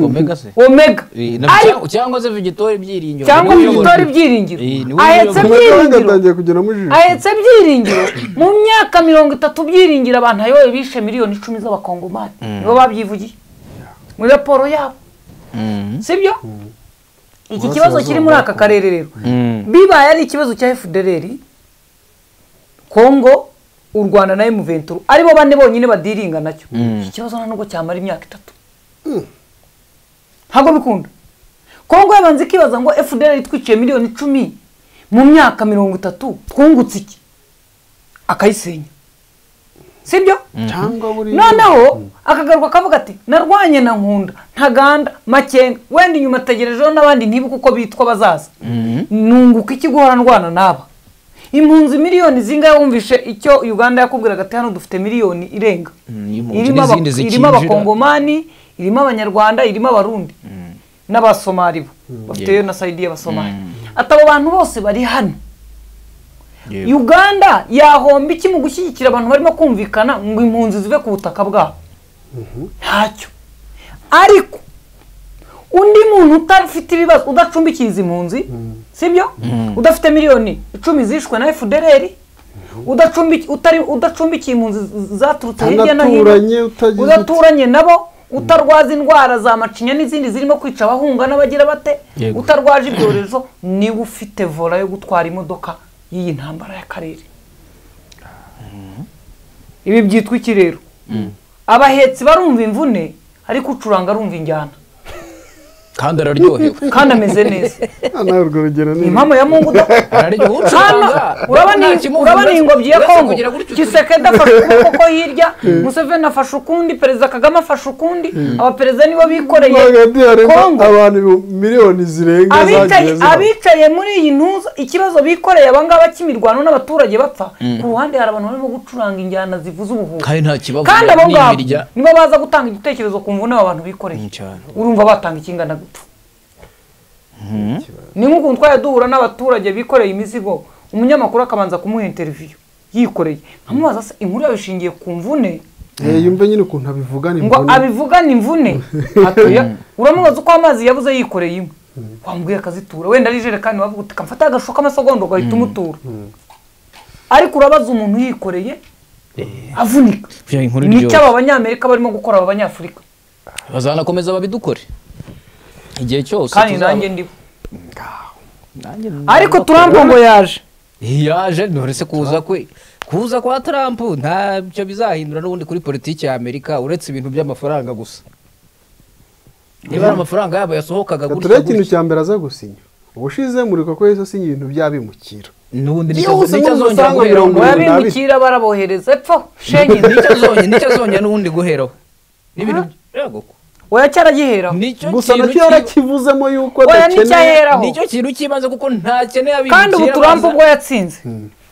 omega se omega Eh, na- Ari- cyangwa- cyangwa se vigitori byiringiro cyangwa Niwe vigitori uyobora. byiringiro Eh, niwe ahetse uyobora. byiringiro atangiye kugeramo ijisho ahetse byiringiro mu myaka mirongo itatu byiringiro abantu ayoboye bishe miliyoni icumi z'abakongomani Mm. nibo babyivugiye muri raporo yabo sibyo iki Burasirazuba kibazo kiri muri aka karere rero bibaye ari ikibazo cya fdrr kongo u rwanda na m23 aribo bane bonyine badiringa nacyo Mm. iki kibazo nta nubwo cyamara imyaka itatu ntabwo bikunda kongo yabanza ikibaza ngo fdrr itwiciye miliyoni icumi mu myaka mirongo itatu twungutse iki akayisenya sibyo cyangwa buri noneho akagaruka akavuga ati narwanye na nkunda ntaganda makenga wenda inyuma ategerejeho n'abandi ntibuke uko bitwa bazaza nunguka iki guhora ndwana n'aba impunzi miliyoni zingahe wumvishe icyo uganda yakubwiraga ati hano dufite miliyoni irenga irimo aba- irimo abakongomani irimo abanyarwanda irimo abarundi n'abasomali bo bafiteyo na sayidi y'abasomali ati abo bantu bose bari hano uganda yahomba iki mu gushyigikira abantu barimo kumvikana ngo impunzi zive ku butaka bwabo ntacyo ariko undi muntu udafite ibibazo udacumbikiye izi mpunzi sibyo Mm. udafite miliyoni icumi zishwe na fdrr udacumbiki- utari- udacumbikiye impunzi z- zaturutse hirya no Udaturanye, hino utagize udaturanye nabo utarwaza indwara za macinya n'izindi zirimo kwica abahunga n'abagira bate Yego. utarwaje ibyorezo niba ufite vola yo gutwara imodoka y'iyi ntambara y'akarere ibi byitwa iki rero abahetsi barumva imvune ariko ucuranga arumva injyana kandi araryohewe kandi ameze neza nawe urwo rugero ni impamvu ya mungu da araryoha ucuranga urabona nta kimuvuga, urabona iyi ngobyi ya uretse kongo kugira gutyo kisekedi afashe ukuboko ko hirya museveni afashe ukundi perezida kagame afashe ukundi abaperezida nibo bikoreye kongo abantu ibihumbi miliyoni zirenga zagiye abicaye zihaba. abicaye muri iyi ntuza ikibazo bikoreye abangaba cy'imirwano n'abaturage bapfa Mm. ku ruhande hari abantu barimo gucuranga injyana zivuza ubuhuha kandi nta kibazo kandi abo ngabo n'imirya nibo baza gutanga igitekerezo ku mvune aba bantu bikoreye urumva batanga ikingana gupfa ni nk'ukuntu twajya duhura n'abaturage bikoreye imizigo umunyamakuru akabanza kumuha interiviyo yikoreye nkamubaza se inkuru yawe ishingiye ku mvune Eh, yumve nyine ukuntu abivugana ngo imvune. abivugane imvune atoya uramubaza uko amazi yabuze yikoreye imwe wambwiye akazitura wenda ari ijerekani wavuga uti kamfata agashuka amasogondo ugahita umutura ariko urabaza umuntu yikoreye avunika Bya inkuru nicyo iryoshye aba banyamerika barimo gukora aba banyafurika bazanakomeza babidukore igihe cyose kandi tuzaba- nanjye ndiho Nanjye ariko ndakora. turambo ngo yaje yaje nturetse kuza kwe kuza kwa Trump ntacyo bizahindura n'ubundi kuri politiki ya Amerika uretse ibintu by'amafaranga gusa niba ari amafaranga yabo yasohokaga turebe gutya ikintu gutya cya mbere aza gusinya ubushize murika ko yesu asinya ibintu by'abimukira n'ubundi yihuse nicyo azongera nk'umusanga guheraho mirongo irindwi na bine abimukira barabohereza epfo shenye nicyo azongera nicyo azongera n'ubundi guheraho n'ibintu yego oya cyaragiheraho gusa nacyo yarakivuzemo yuko oya adakeneye nticyaheraho nicyo kintu cy'ibanze kuko ntakeneye abimukira kandi ubu turampa baza- ubwo yatsinze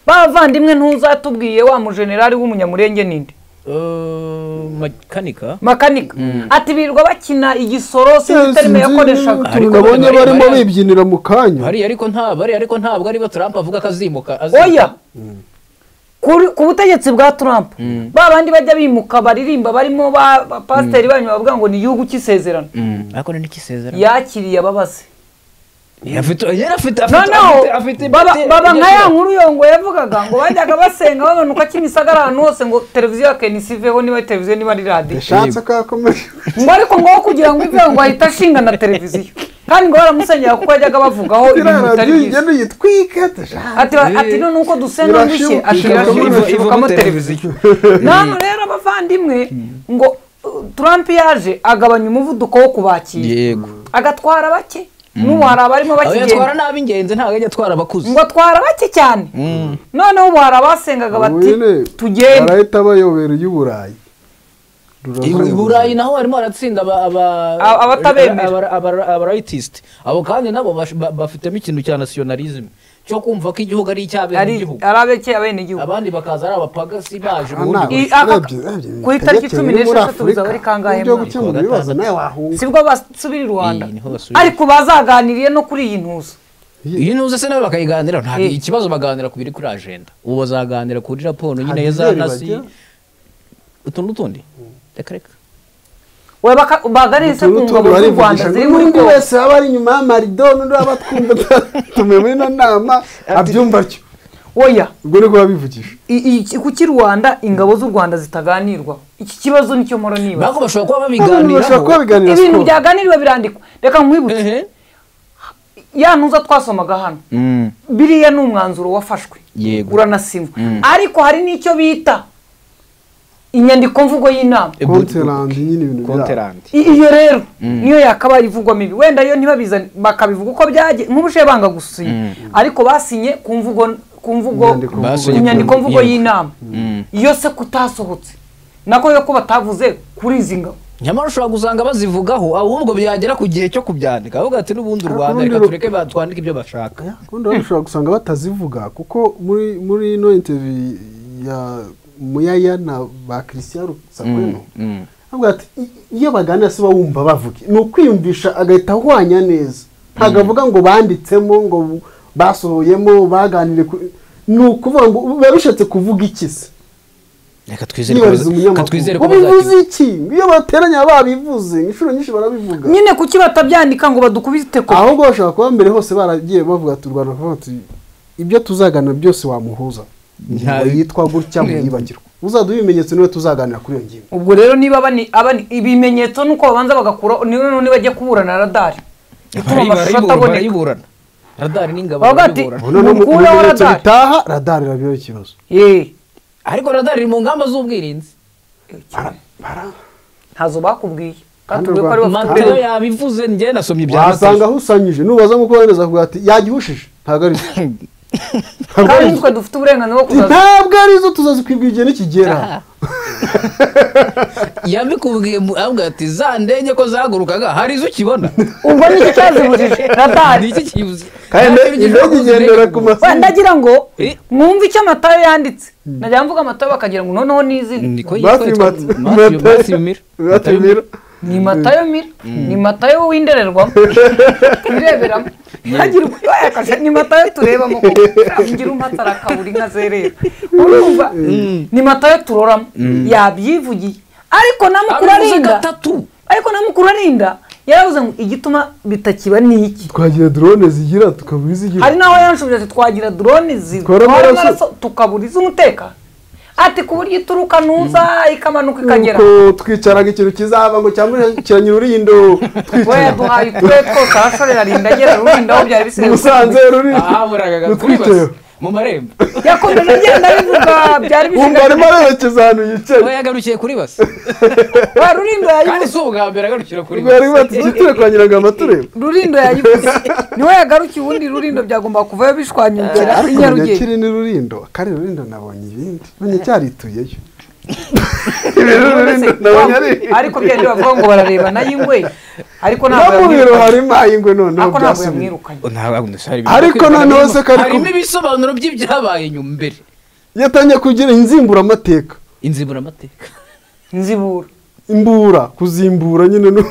bavandimwe ntuzatubwiye wa mujenerali w'umunyamurenge ninde Eh, makanika makanika ati birirwa bakina igisoro sinitarime yakoreshaga utuntu nabonye barimo bibyinira mu kanya bariya ariko nta bariya ariko ntabwo aribo Trump avuga ko azimuka azimuka. oya Kuri- ku butegetsi bwa trump Mm. ba bandi bajya bimuka baririmba barimo ba ba- pasiteri banyu bavuga ngo ni igihugu cy'isezerano akora n'ikisezerano yakiriye ababazi afite yari afite afite noneho afite- afite baba afite- baba nka ya afite- nkuru yongo yavugaga ngo bajyaga basenga babanuka kimisagara ahantu hose ngo televiziyo ya kenisi iveho niba ari televiziyo niba ari radiyo yashatse ko yakomeje ngo ariko ngo kugira ngo iveho ngo ahita ashinga na televiziyo kandi ngo baramusengera kuko bajyaga bavugaho ibintu iriya bitari radiyo byiza igenda uyitwike tashaka ati ati none uko dusenga ndushye Irashibuka, ashira ishibukamo- ashibukamo ishibukamo televiziyo naho rero abavandimwe ngo uh, Trump yaje agabanya umuvuduko wo kubakira yego agatwara bake Mm. n'ubu hari abarimo Aho yatwara bakigenda n'ab'ingenzi ntabwo ajya atwara abakuze ngo atwara bake cyane Mm. noneho ubu hari abasengaga bati tugende barahita bayobera iy'uburayi I Bu- i burayi naho harimo haratsinda aba- aba- A- abatabemera. aba- aba- aba rightist. abo kandi nabo bash- ba- bafitemo ikintu cya nationalism cyo kumva ko igihugu ari ari icy'abenegihugu ari abekeye abenegihugu abandi bakaza ari abapagasi baje I- ubundi aka- ku itariki cumi n'esheshatu bizaba ari kangahe uburyo bwo mwaka? gukemura ibibazo nawe wahunga sibwo basubira i rwanda niho basubira. ariko bazaganiriye no kuri iyi ntuza iyi ntuze se nawe bakayiganiraho ntabwo ikibazo baganira ku biri kuri ajenda ubu bazaganira kuri raporo nyine Hari ya za ibyeru nasi bajya? utu n'utundi reka reka we baka- baganire se ku ngabo z'u rwanda ziri muri n'undi kongo wese waba ari inyuma y'amarido n'undi waba atwumva tume muri ino nama abyumva atyo oya ubwo ni kuba bivugisha I- i- kuki rwanda ingabo z'u rwanda zitaganirwa iki kibazo nicyo mpora niba Ntabwo bashobora kuba babiganiraho. bashobora kuba babiganira ibintu siporo. byaganiriwe birandikwa reka nkwibutse ya ntuza twasomaga hano biriya ni umwanzuro wafashwe yego uranasinwa Mm. ariko hari n'icyo bita inyandikomvugo y'inama konterandi nyine ibintu byabo I- iyo rero Mm. niyo yakabaye ivugwamo ibi wenda yo ntibabizane bakabivuga uko byagiye nk'ubushe banga gusinya Mm. ariko basinye ku mvugo ku mvugo Basinye ku ku- nyandikomvugo yego. y'inama iyo se kutasohotse nako yo ko batavuze kuri izi ngabo nyamara ushobora gusanga bazivugaho ahubwo byagera ku gihe cyo kubyandika ahubwo ati n'ubundi u rwanda urundi reka ru- tureke batwandike ibyo bashaka ubundi rero ushobora gusanga batazivuga kuko muri muri ino interview ya muyaya na ba christian sakweno avuga ati "I- iyo baganira se bawumva bavuge ni ukwiyumvisha agahita ahwanya neza ntabwo avuga ngo banditsemo ngo bu- basohoyemo baganire ku- ni ukuvuga ngo biba bishatse kuvuga iki se reka yibariza umunyamakuru twizere ko ubivuze iki iyo bateranye baba babivuze inshuro nyinshi barabivuga nyine kuki batabyandika ngo badukubite ko ahubwo bashobora kuba mbere hose baragiye bavuga ati u rwanda ruravuga ati ibyo tuzaganira byose wamuhuza ingingo yitwa gutya mwiyibagirwa uzaduha ibimenyetso niwe tuzaganira kuri iyo ngingo ubwo rero niba bani abani ibimenyetso nuko babanza bagakura niba niba bajya kuburana radari ituma amashusho ataboneka barayiburana radari n'ingabo Bavuga ati, barayiburana none mu- mu Mukura wa bimenyetso radari. bitaha radari irabiho ikibazo ariko radari iri mu ngamba z'ubwirinzi ntazo bakubwiye batubwiye ko ari we bafite mateo yabivuze njye nasomye ibya wasanga mateo ahusanyije nubaza nk'uko wemeza kuvuga ati yagihushije ntabwo ari byo Ntabwo ari kandi byo. nitwe dufite uburenganzira bwo kuzaza ntabwo ari zo tuzazikwibwira igihe nikigera yabikubwiye mu- avuga ati za ndege ko zahagurukaga hari izo ukibona ubwo nicyo cyazibujije radari Nicyo kibuze kandi indege igendera ku Wenda masomo ndagira ngo mwumve icyo amatayo yanditse najya mvuga amatayo bakagira ngo noneho ni izina niko Matthew yitwa Mat- Matthew- Matthew Miller. Matthew Miller. ni matayo mira ni matayo w'indererwamo tureberamo hagira ubwo yakashe ni matayo turebamo kuko ngira umpatara akabura inka zerera urumva ni matayo turoramo yabyivugiye ariko na mukuru Abivuze arinda gatatu. ariko na mukuru arinda yaravuze ngo igituma bitakiba ni iki twagira drone zigira tukabura izigira hari n'aho yanshubije ati twagira drone Twara zitwara amaraso." amaraso tukabura iz'umutekano ati ku buryo ituruka nuza ikamanuka ikagera Nuko twicaraga ikintu kizava ngo cyambukiranye ururindo we duhaye utwe twose abasore arinda agera rurinda aho byari bisigaye Musanze rurindo ahaburaga kuri Utwiteho. basi mu marembo yakomeje agenda abivuga byari wumva arimo bisigaye arerekeza ahantu yicaye we yagarukiye kuri basi we kandi rurinda yayivuze si ubwa mbere agarukira kuri bari bati basi dutire kwa nyirangama tureba rulindo yayivuze niwe yagarukiye ubundi rulindo byagomba kuvayo bishwanyukira i ariko nyarugenge nyakiri ni rurindo kare rurindo nabonye ibindi menye cyarituyeyo None se, rurindo nabonye ari ariko byari bavuga ngo bararebana y'ingwe ariko ntabwo namubiro yamwirukanye harimo ayingwe noneho ariko ntabwo byasubiye yamwirukanye Ariko noneho se ko ariko- harimo ibisobanuro by'ibyabaye nyuma mbere yatangiye kugira inzimburamateka inziburamateka nzibura imbura kuzimbura nyine no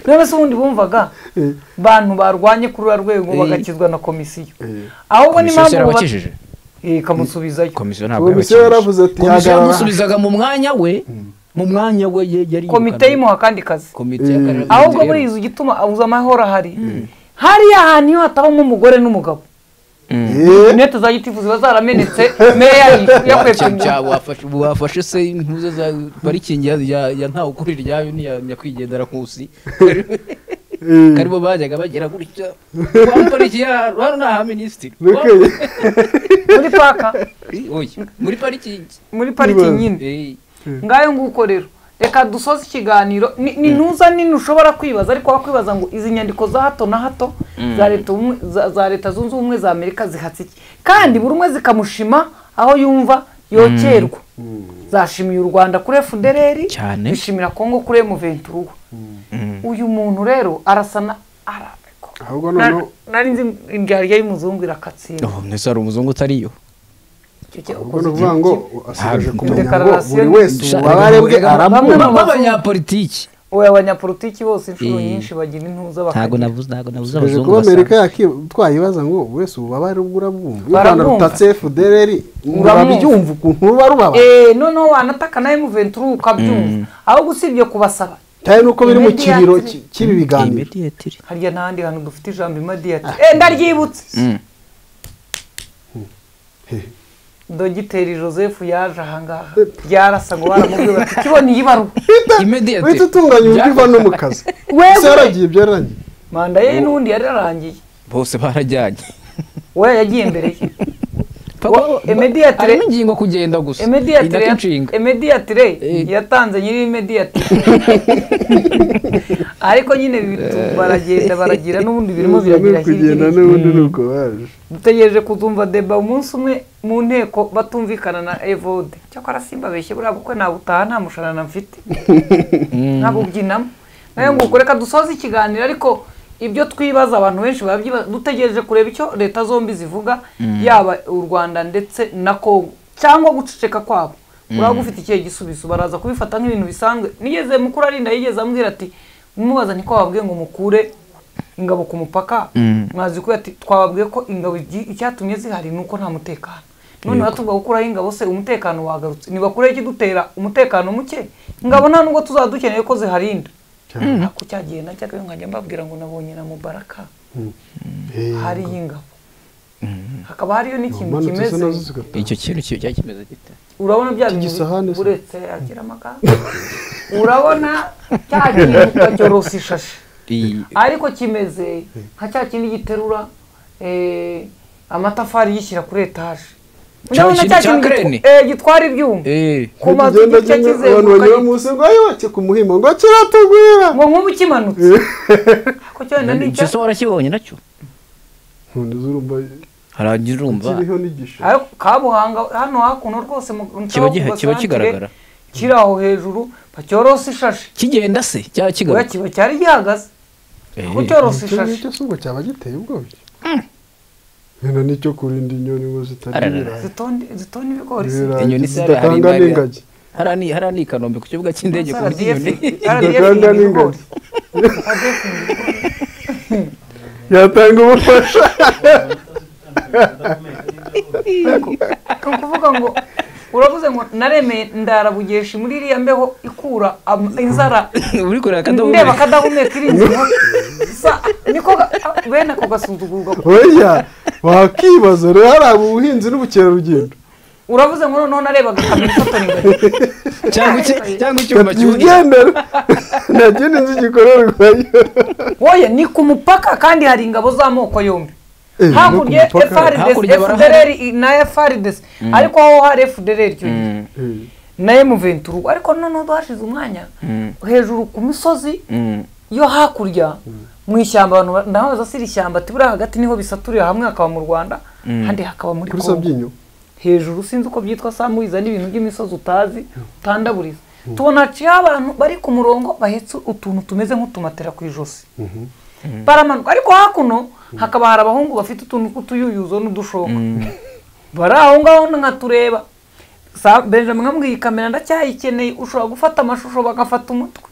none se ubundi bumvaga bantu barwanye kuri uriya rwego Eh. bagakizwa na komisiyo ahubwo komisiyo ni impamvu buba- yarabakijije Eh, ikamusubizayo komisiyo ntabwo komisiyo yabakijije yaravuze ati komisiyo hagarara yamusubizaga mu mwanya we mu mwanya we ye- yari komite yirukanye. yimuha akandi kazi komite y'akarere ahubwo rero. buriya igituma abuze amahoro ahari hariya hantu iyo hatabamo umugore n'umugabo Eh, inete za gitifu ziba zaramenetse meya Cya- cya- yakwepfanye wafashe- wafashe se impuze za parikingi ya- ya ya ntawe ukuri iryayo n'iya nyakwigendera nkusi eh, karibo bajyaga bagera gutya wa pariki ya hano ni aha minisitiri Wa- look at- muri paka Oya, muri parikingi muri pariki nyine Eh, ngayo nguko rero reka dusoze ikiganiro ni ni ntuza nini ushobora kwibaza ariko wakwibaza ngo izi nyandiko za hato na hato za leta ubumwe- za- za leta zunze ubumwe za amerika zihatse iki kandi buri umwe zikamushima aho yumva yokerwa zashimiye u rwanda kuri fdr Cyane. zishimira kongo kuri emuventuruwa uyu muntu rero arasa na arabeko ahubwo noneho nari nzi indyarya y'umuzungu irakatsinda oh, mbese hari umuzungu utariyo Icyo cyo- ahubwo ni ukuvuga ngo asigaje kumenya ngo Dekararasiyo- buri wese ububabare bwe Bamwe mu aramwumva bazungu- b'abanyapolitiki Oya, abanyapolitiki bose inshuro Eh. nyinshi bagira intuza ntabwo bakagira navuze ntabwo navuze Tuje abazungu kuba Amerika basanga yaki twayibaza ngo buri wese ububabare bwe urabwumva iyo u Rwanda Barabwumva. rutatse FDR Uramwumva. urabyumva ukuntu ruba rubaba Eh, noneho wanataka nawe muventuri ukabyumva ahubwo usibye kubasaba cyane nuko biri mu Imediate. kiriro ki- cy'ibi biganiro imediyatiri harya n'ahandi hantu dufite ijambo imadiyati eh ndaryibutse dogiteri joseph yaje ahangaha ryarasa ngo baramubwiye bati kibona iyi baruwa imediyatiri uhita utunganya uburyo uva no mu kazi ese yaragiye byararangiye manda ye n'undi yararangiye bose barajyanye we yagiye mbere ye Wa- imediatire- harimo ingingo kugenda gusa Imediatire Inako ya- inshinga imediatire Eh. yatanze nyiri imediatire ariko nyine bitu- baragenda baragira n'ubundi birimo biragira kugenda hirya n'ubundi ni uko baje dutegereje kuzumva deba umunsi umwe mu nteko batumvikana na evode cyakora simba beshye buriya bukwe nabutaha nta mushanana mfite nkabubyinamo nayo ngo reka dusoze ikiganiro ariko ibyo twibaza abantu benshi barabyibaza dutegereje kureba icyo leta zombi zivuga yaba u rwanda ndetse na kongo cyangwa guceceka kwabo uraba ufite ikihe gisubizo baraza kubifata nk'ibintu bisanzwe nigeze mukuru arinda yigeze ambwira ati mubaza niko bababwiye ngo mukure ingabo ku mupaka mwazi ko ati twababwiye ko ingabo igi- icyatumye zihari ni uko nta mutekano none batubwa gukuraho ingabo se umutekano wagarutse ntibakureho ikidutera umutekano muke ingabo nta nubwo tuzaba dukeneye ko ziharinda ariko cyagiye najyaga iyo nkajya mbabwira ngo nabonye na mubaraka hariyo ingabo hakaba hariyo n'ikintu umanutse kimeze se nazo zigataha icyo kintu kiba cyakimeze gite urabona bya bintu gisahane se? uretse agira amagambo urabona cya kintu ukacyorosa ishashi Iyi- ariko kimeze nka cya kindi giterura eh, amatafari yishyira kuri etaje urabona cya kintu gitu- eh, gitwara ibyuma ku mazu Kugenda igice nyine kizenguruka abantu banyura gi- munsi ngo ayoke ku muhima ngo kiratugwira ngo nk'ubu kimanutse ko cyenda n'icyo ese warakibonye nacyo nkunda zurumva harangira urumva kiriho n'igisho ariko kabuhanga hano hakuno rwose mu- mu Kiba Kabuhanga giha- kiba centre, kigaragara. kiri aho hejuru bacyorose ishashi kigenda se cyaba kigaruka kiba cyari gihagaze kuko cyorose Icyo ishashi ngicyo si ubwo cyaba giteye ubwoba nyina nicyo kurinda inyoni ngo zitarya Ararara. ibirayi Zitonde- zitonda ibigori se Ibirayi inyoni se hariya hari zidatanga imari- n'ingagi hariya hariya ni i kanombe ku kibuga cy'indege ku buryo RDF inyoni zidatanga n'ingagi yatanga ubufasha ni ukuvuga ngo uravuze ngo naremeye ndarabugesha muri iriya mbeho ikura am- inzara uri kureba akadahumeka. ndeba akadahumeka iri inzima Sa- niko ga- bene ako gasuzugurwa oya wakibaza rero hari ubuhinzi n'ubukerarugendo uravuze ngo noneho narebaga kamera ifotora ingagi cyangwa icyuma kigendera nta kindi nzi gikorerwayo woye ni ku mupaka kandi hari ingabo z'amoko yombi Eh, hakurya no ku mupaka. FRDC Hakurya barahari. FDLR na FRDC Mm. ariko aho hari FDLR icyo gihe na M23 ariko noneho twashize umwanya hejuru ku misozi yo hakurya mu ishyamba abantu ba- ndabaza si iri shyamba ati buriya hagati niho bisaturira hamwe hakaba mu Rwanda Mm. handi hakaba muri kuri Congo. sabyinyo hejuru sinzi uko byitwa samuhiza n'ibintu by'imisozi utazi utandaburiza tubona haciyeho abantu bari ku murongo bahetse utuntu tumeze nk'utumatera ku ijosi baramanuka ariko hakuno hakaba hari abahungu bafite utuntu tw'utuyuyuzo n'udushoka bari aho ngaho nkatureba Sa- benjamin nkambwiye iyi kamera ndacyayikeneye ushobora gufata amashusho bagafata umutwe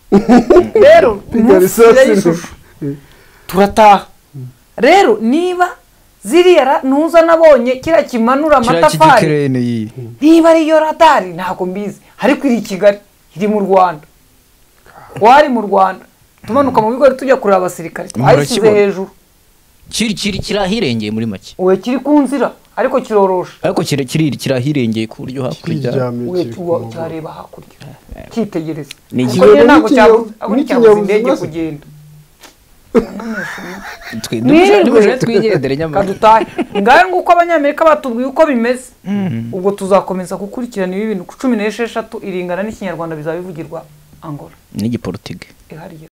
rero munsi y'ishusho turataha rero niba ziriya ra- ntuza nabonye kiriya kimanura amatafari iyi niba ariyo radari ntabwo mbizi ariko iri i kigali iri mu rwanda wari mu rwanda tumanuka mu bigo tujya kureba abasirikare twayishyize Murakibona. hejuru kiri kiri kiri ahirengeye muri make we kiri ku nzira ariko kiroroshe ariko kiri kiri kiri ahirengeye ku buryo hakurya we tuwa- cyareba hakurya cyitegereza Ni Ariko ikinyabuzima- nyine ntabwo cyabuze n'ikinyabuzima- ariko cyabuze indege n'ikinyabuzima- kugenda twe Mwiriwe. dushobora twigendere nyamara kadutahe ngahe nguko abanyamerika batubwiye uko bimeze ubwo tuzakomeza gukurikirana ibi bintu ku cumi n'esheshatu iringana n'ikinyarwanda bizaba bivugirwa angola n'igiporutigi ihariye